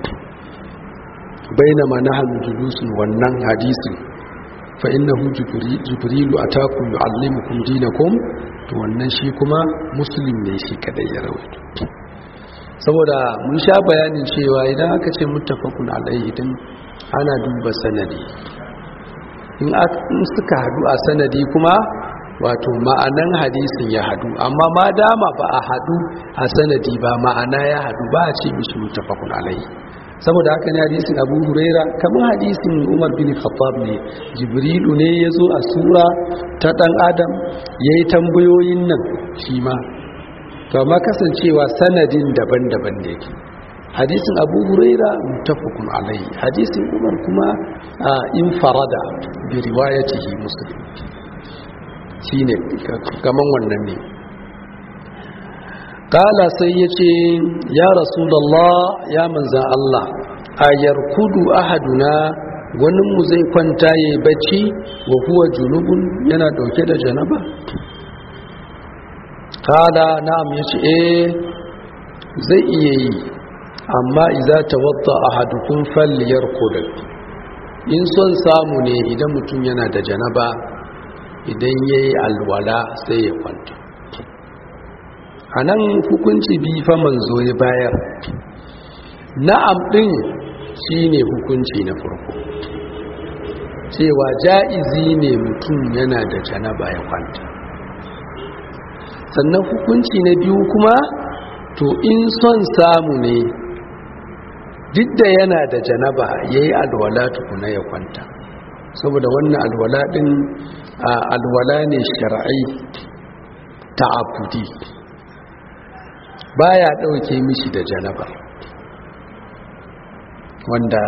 S1: baina ma na julusun wannan hadisin fa innahu jibrilu atakum yuallimukum dinakum to wannan shi kuma muslim ne shi kadai ya rawaito saboda mun sha bayanin cewa idan aka ce muttafaqun alaihi din ana duba sanadi in suka hadu a sanadi kuma wato ma'anan hadisin ya hadu amma ma dama ba a hadu a sanadi ba ma'ana ya hadu ba a ce mishi muttafaqun alaihi saboda haka ne hadisin abu huraira kamar hadisin umar bin khattab ne jibrilu ne ya zo a sura ta dan adam ya yi tambayoyin nan shi ma to amma kasancewa sanadin daban-daban ne ke hadisin abu huraira mutafakun alai hadisin umar kuma a infarada bi riwayatihi muslim shi ne kaman wannan ne kala sai ya ce ya rasulallah ya manzan Allah a yarkudu ahaduna mu zai kwanta ya yi bacci wa huwa junubun yana dauke da janaba kala na'am ya ce eh zai iya yi amma iza ta wadda ahadukun falliyar kudin in son samu ne idan mutum yana da janaba idan ya yi alwala sai ya kwanta a nan hukunci bi fa manzo ya bayar na'am ɗin shi ne hukunci na farko cewa ja'izi ne mutum yana da janaba ya kwanta sannan hukunci na biyu kuma to in son samu ne duk da yana da janaba ya yi alwala tukuna ya kwanta saboda wannan alwala ɗin alwala ne shar'i ta abudi baya ɗauke mishi da janabar wanda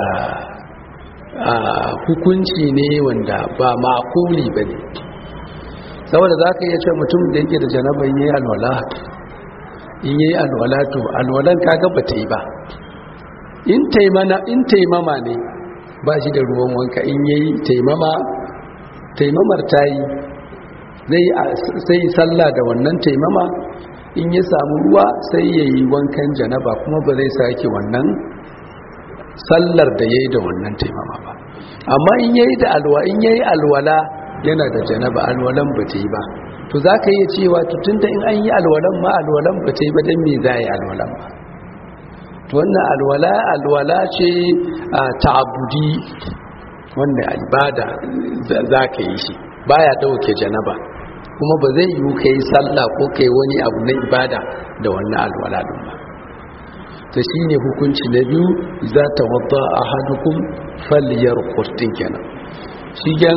S1: hukunci ne wanda ba makuli ba ne saboda za ka iya ce mutum da yake da janabar yi alwala in yi alwala to alwalan kaga ba ta yi ba in taimama ne ba shi da ruwan wanka in yi taimama taimamar ta yi zai sallah da wannan taimama in ya samu ruwa sai ya yi wankan janaba kuma ba zai sake wannan sallar da ya yi da wannan taimama ba amma in ya yi da alwa in ya yi alwala yana da janaba alwalan ba ta yi ba to za ka iya cewa tutun da in an yi alwalan ma alwalan ba ta yi ba don me za a yi alwalan ba to wannan alwala alwala ce a ta'abudi wanda ibada za ka yi shi baya dauke janaba kuma ba zai yi kai sallah ko kai wani abu na ibada da wannan alwala din ba ta shine hukunci na biyu za ta wadda ahadukum falyarqut kenan shi gan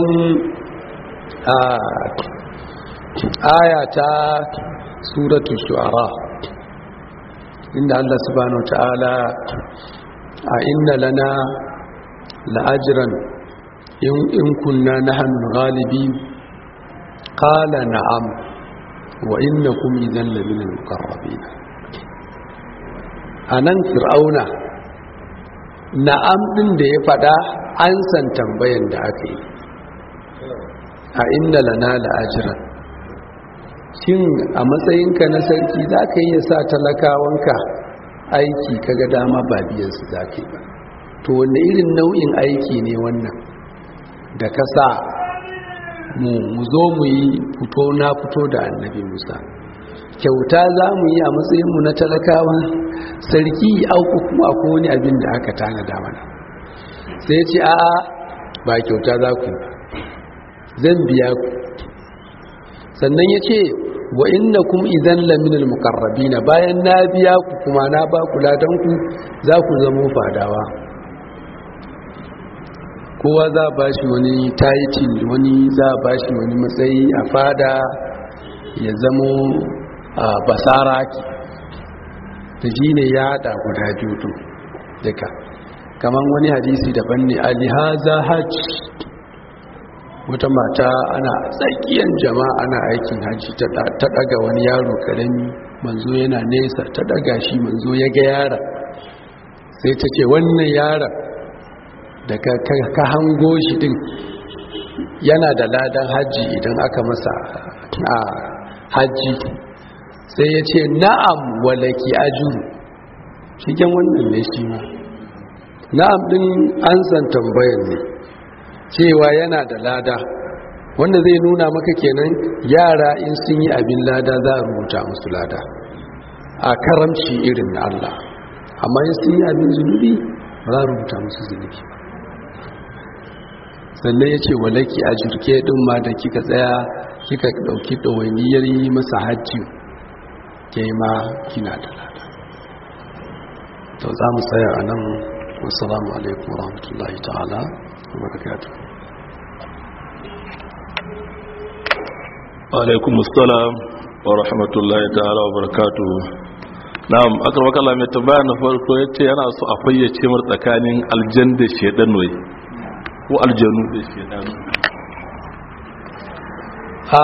S1: aya ta suratu shu'ara inda Allah subhanahu ta'ala a inna lana la'ajran in kunna nahnu ghalibin qala na'am wa innakum idan lamina al-muqarrabin anan fir'auna na'am din da ya fada an san tambayan da aka yi a inna lana la'ajran shin a matsayinka na sarki za ka iya sa talakawanka aiki kaga dama ba biyansu za ka yi ba to wanne irin nau'in aiki ne wannan da ka sa mu zo mu yi fito na fito da annabi musa kyauta za mu yi a matsayinmu na talakawan sarki auku kuma ko wani abin da aka tanada mana sai ce a'a ba kyauta za ku zan biya ku sannan ya ce wa inna kum idan laminal mukarrabina bayan na biya ku kuma na ba ku ladanku za ku zamo fadawa kowa za a bashi wani title wani za a bashi wani matsayi a fada ya zamo a basara ki ta shi ne ya haɗa guda biyu duka kamar wani hadisi daban ne alihaza hajj wata mata ana tsakiyar jama'a ana aikin hajji ta daga wani yaro karami manzo yana nesa ta daga shi manzo ya ga yara sai ta ce wannan yaron da ka hango shi din yana da ladan hajji idan aka masa a hajji sai ya ce na'am walaki ajuru shigen wannan ne shi ma na'am din an san tambayan ne cewa yana da lada wanda zai nuna maka kenan yara in sun yi abin lada za a rubuta musu lada a karamci irin na Allah amma in sun yi abin zunubi ba za a rubuta musu zunubi sannan ya ce walaki a jirke ɗin ma da kika tsaya kika ɗauki ɗawainiyar yi masa hajji ke ma kina da lada to za mu tsaya a nan wasu alaikum warahmatullahi ta'ala وبركاته
S2: alaikum assalam wa rahmatullahi ta'ala wa barakatuh na'am akramaka Allah mai tambaya na farko yace yana so a fayyace mar tsakanin aljan da shedan wai ko aljanu da shedan
S1: a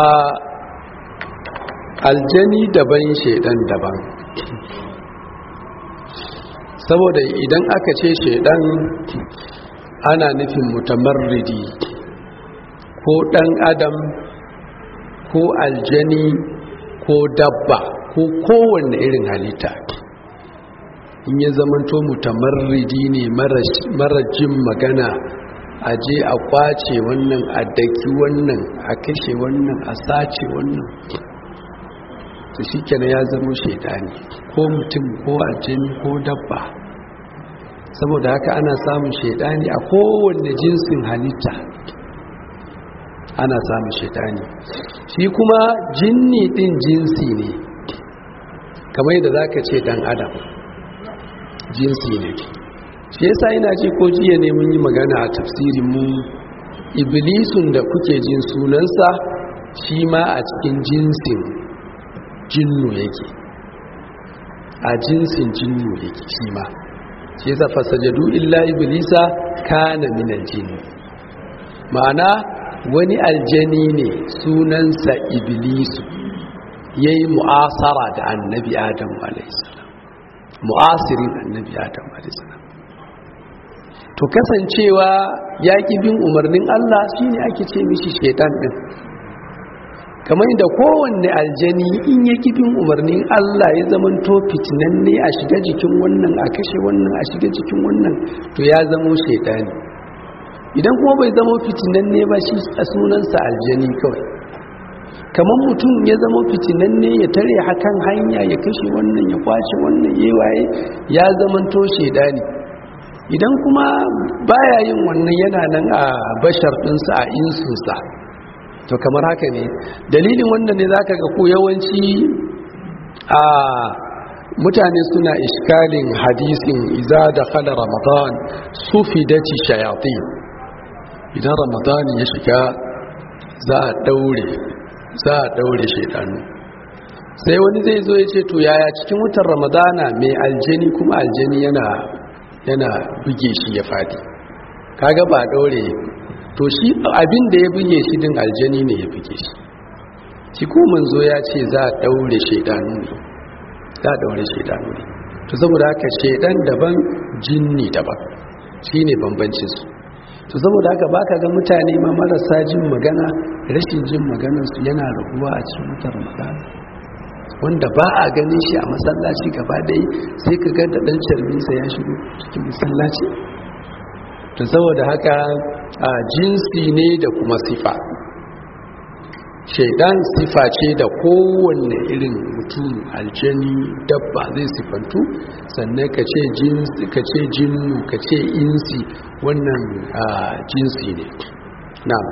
S1: aljani daban shedan daban saboda idan aka ce shedan ana nufin mutamarridi ko ɗan adam ko aljani ko dabba ko kowanne irin halitta in ya zamanto mutamarridi ne mara jin magana a je a kwace wannan a daki wannan a kashe wannan a sace wannan ta shi ya zama shaidani ko mutum ko aljani ko dabba saboda haka ana samun shaidani a kowanne jinsin halitta ana samun shaidani shi kuma jinni din jinsi ne kamar yadda zaka ce dan adam jinsi ne shi yasa ina ce ko jiya ne mun yi magana a tafsirin mu iblisun da kuke jin sunansa shi ma a cikin jinsin jinnu yake a jinsin jinnu yake shi ma shi yasa fasajadu illa iblisa kana min aljini ma'ana wani aljani ne sunansa iblisu yayi mu'asara da annabi adam alaihissalam mu'asirin annabi adam alaihissalam to kasancewa ya bin umarnin Allah shine ake ce mishi shaitan din kamar da kowanne aljani in ya bin umarnin Allah ya zaman to fitinanne a shiga jikin wannan a kashe wannan a shiga jikin wannan to ya zamo shaidani idan kuma bai zama fitinanne ba shi a sunansa aljani kawai kamar mutum ya zama fitinanne ya tare hakan hanya ya kashe wannan ya kwace wannan ya waye ya zaman to shaidani idan kuma baya yin wannan yana nan a bashar ɗinsa a insunsa to kamar haka ne dalilin wannan ne zaka ga ku yawanci a mutane suna iskalin hadisin iza da khala ramadan sufidati shayatin idan ramadan ya shiga za a daure za a daure shaidanu sai wani zai zo ya ce to yaya cikin wutar ramadana mai aljani kuma aljani yana yana buge shi ya fadi kaga ba daure to shi abin da ya buge shi din aljani ne ya buge shi shi ko manzo ya ce za a daure shaidanu ne za a daure shaidanu ne to saboda haka shaidan daban jinni daban shine bambancin su to saboda haka baka ga mutane ma marasa jin magana rashin jin maganar su yana raguwa a cikin mutar magana wanda ba a ganin shi a masallaci gaba ɗaya sai ka ga da ɗan carbinsa ya shigo cikin masallaci to saboda haka a jinsi ne da kuma sifa shaidan sifa ce da kowanne irin mutum aljani dabba zai sifantu sannan ka ce jinsi ka ce jinnu ka ce insi wannan jinsi ne na'am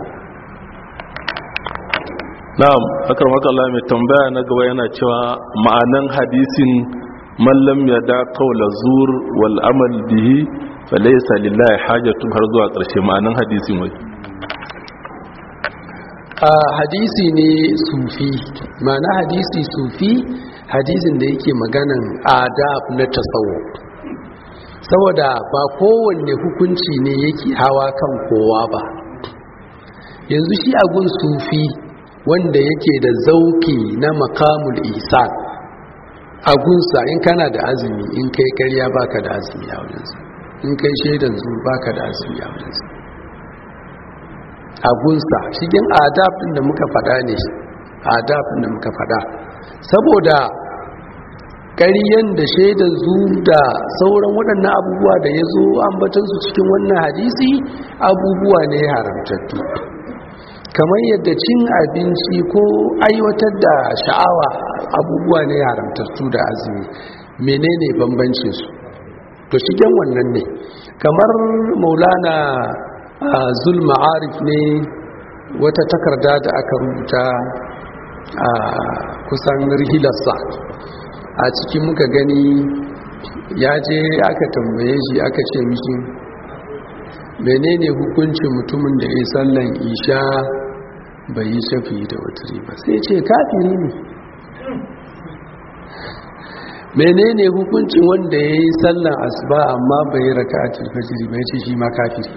S2: na'am akar makalla mai tambaya na gaba yana cewa ma'anan hadisin mallam ya da kaula zur wal amal bihi falaisa lillahi hajatu har zuwa ƙarshe ma'anan hadisin wai
S1: a hadisi ne sufi ma'ana hadisi sufi hadisin da yake maganan adab na tasawo saboda ba kowanne hukunci ne yake hawa kan kowa ba yanzu shi agun sufi wanda yake da zauki na makamul isan agunsa in kana da azumi in kai karya baka da azumi a wajensa in kai shaidan zuwa baka da azumi a wajensa agunsa cikin adab din da muka fada ne adab din da muka fada saboda ƙaryen da shaidan zu da sauran waɗannan abubuwa da ya zo ambatansu cikin wannan hadisi abubuwa ne haramtattu kamar yadda cin abinci ko aiwatar da sha'awa abubuwa ne haramtattu da azumi menene bambancin su to shigen wannan ne kamar maulana zulma arif ne wata takarda da aka rubuta a kusan rihilarsa a cikin muka gani ya je aka tambaye shi aka ce mishi menene hukuncin mutumin da ya sallan isha bai yi shafi da wuturi ba sai ce kafiri ne menene hukuncin wanda ya yi sallan asuba amma bai yi raka a tilfajiri bai ce shi ma kafiri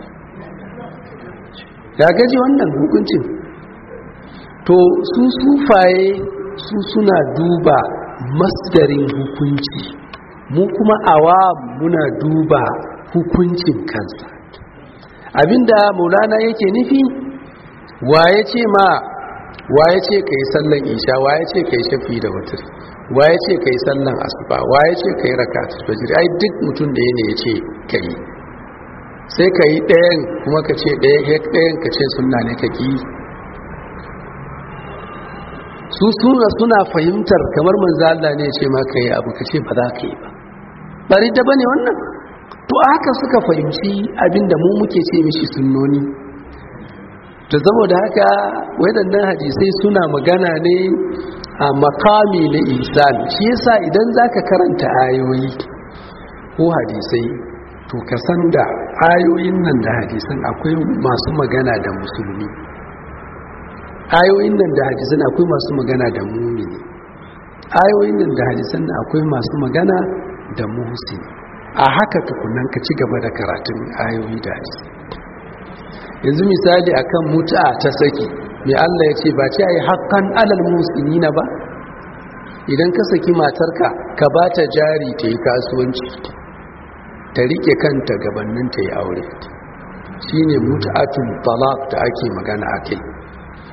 S1: ya gaji wannan hukuncin to su sufaye su suna duba masdarin hukunci mu kuma awa muna duba hukuncin kansa abinda maulana yake nufi waye ce ma waye ce kai sallan isha waye ce kai shafi da wutar waye ce kai sallan asuba waye ce kai rakatul fajr ai duk mutum da yake yace kai sai kai ɗayan kuma ka ce ɗaya hek ɗayan ka ce sunna ne ka ki su suna suna fahimtar kamar manzo Allah ne ya ce ma kai abu ka ce ba za ka yi ba bari da bane wannan to haka suka fahimci abinda mu muke ce mishi sunnoni to saboda haka waɗannan hadisai suna magana ne a makami na ihsan shi yasa idan zaka karanta ayoyi ko hadisai to ka san da ayoyin nan da hadisan akwai masu magana da musulmi ayoyin nan da hadisan akwai masu magana da mumini ayoyin nan da hadisan akwai masu magana da muhsini a haka tukunan ka ci gaba da karatun ayoyi da hadisi yanzu misali akan mutu'a ta saki mai Allah ya ce ba ce ai haqqan alal muslimina ba idan ka saki matarka ka ba ta jari ta yi kasuwanci ta rike kanta gabanin ta yi aure shine mutu'atul talaq da ake magana akai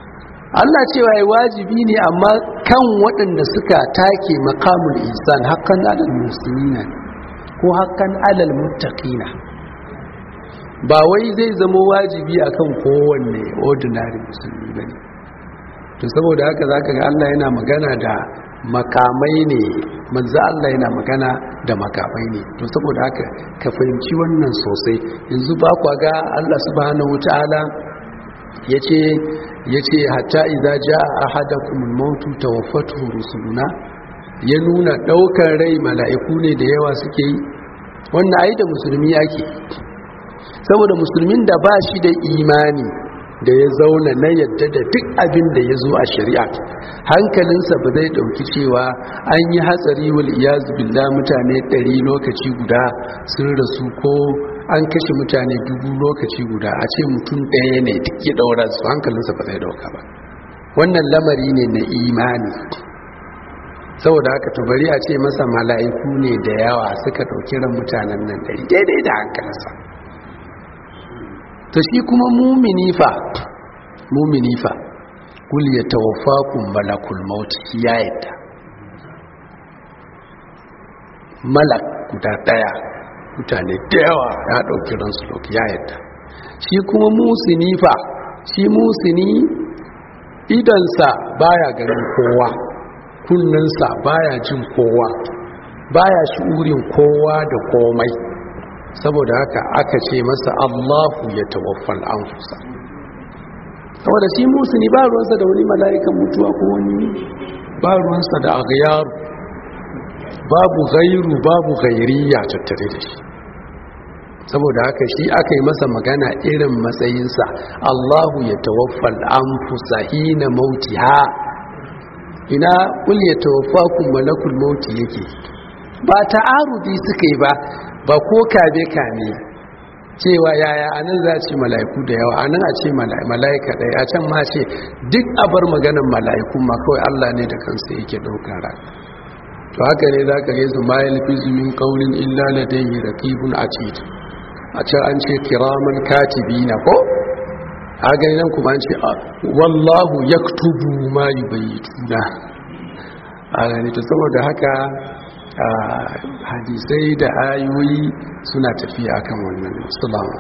S1: Allah cewa ya wajibi ne amma kan waɗanda suka take makamul insan hakan alal musulmina ko hakan alal muttaqina ba wai zai zama wajibi akan kowanne ordinary musulmi bane to saboda haka zaka ga Allah yana magana da makamai ne manzo Allah yana magana da makamai ne to saboda haka ka fahimci wannan sosai yanzu ba kwa ga Allah subhanahu wataala yace yace hatta idza jaa ahadakumul mautu tawaffatuhu rusuluna ya nuna daukar rai mala'iku ne da yawa suke yi wannan ai da musulmi yake saboda musulmin da ba shi da imani da ya zauna na yadda da duk abin da ya zo a shari'a hankalinsa ba zai dauki cewa an yi hatsari wal iyazu billah mutane ɗari lokaci guda sun rasu ko an kashe mutane dubu lokaci guda a ce mutum ɗaya ne duk ya ɗaura su hankalinsa ba zai dauka ba wannan lamari ne na imani saboda haka to bari a ce masa mala'iku ne da yawa suka ɗauki ran mutanen nan ɗari daidai da hankalinsa to shi kuma mumini fa mumini fa kul ya tawaffakum malakul maut ya yadda malak guda daya mutane da yawa ya dauki ransu dauki ya yadda shi kuma musini fa shi musini idansa baya ganin kowa kunnensa baya jin kowa baya shi'urin kowa da komai saboda haka aka ce masa Allahu ya tawaffal anfusa saboda shi musuni ba ruwansa da wani mala'ikan mutuwa ko wani ba ruwansa da aghyar babu gairu babu gairiya tattare da shi saboda haka shi aka yi masa magana irin matsayinsa Allahu ya tawaffal anfusa hina mautiha ina kul ya tawaffakum malakul mauti yake ba ta'arudi suka yi ba ba ko kabe kame cewa yaya anan za ce mala'iku da yawa anan a ce mala'ika ɗaya a can ma ce duk abar maganan mala'iku ma kawai Allah ne da kansa yake ɗaukar ran to haka ne za ka gaisu ma yalfizu min qawlin illa ladayhi raqibun atid a can an ce kiraman katibina ko a gani nan kuma an ce wallahu yaktubu ma yubayyituna a gani to saboda haka hadisai da ayoyi suna tafiya akan wannan sulama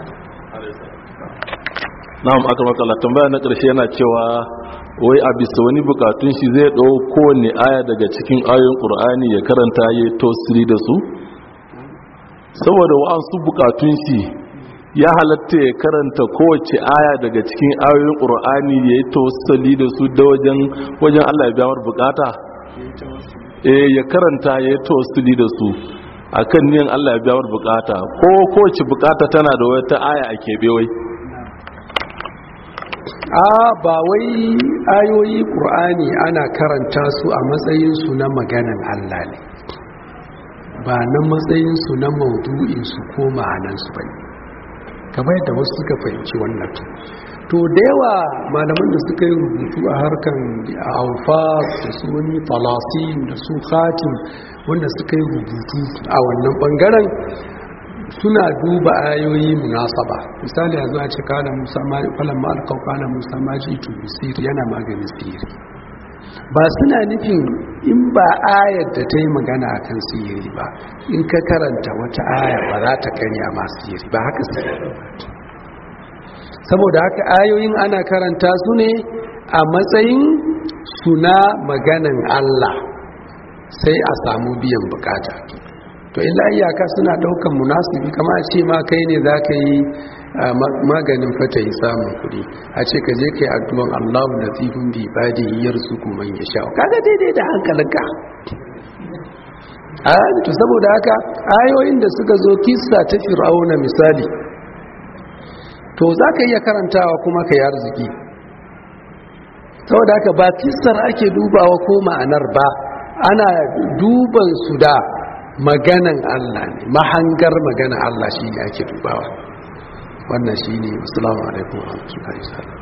S2: na'am aka makala tambaya na ƙarshe yana cewa wai a bisa wani bukatun shi zai ɗau kowane aya daga cikin ayoyin ƙur'ani ya karanta ya tosiri da su saboda wa'ansu bukatun shi ya halatta ya karanta kowace aya daga cikin ayoyin ƙur'ani ya yi tosiri da su da wajen allah ya biyamar bukata eh ya karanta ya yi tosili da su a kan niyan Allah ya biyawar bukata ko kowace bukata tana da wata aya a keɓe wai
S1: a ba wai ayoyi ƙur'ani ana karanta su a matsayinsu na maganan Allah ne ba na matsayinsu na maudu'insu ko ma'anansu ba ne kamar yadda wasu suka fahimci wannan to da yawa malaman da suka yi rubutu a harkan alfaz da su wani falasin da su khatim wanda suka yi rubutu a wannan bangaren suna duba ayoyi munasaba misali yanzu a ce kala musa falan ma alkau kala musa ma ji tu siri yana maganin siri ba suna nufin in ba ayar da ta yi magana a kan siri ba in ka karanta wata aya ba za ta karya ma siri ba haka siri saboda haka ayoyin ana karanta su ne a matsayin suna maganan Allah sai a samu biyan bukata to illa iyaka suna daukan munasibi kama a ce ma kai ne za ka yi maganin fata yi samun kudi a ce ka je ka yi addu'an Allahu da tsifin bi ba da yiyar su kuma ya sha kaga daidai da hankalinka a to saboda haka ayoyin da suka zo kissa ta fir'auna misali to za ka iya karantawa kuma ka yi arziki saboda haka ba kissar ake dubawa ko ma'anar ba ana duban su da maganan Allah ne mahangar maganan Allah shi ne ake dubawa wannan shi ne wasu alaikum wa rahmatullahi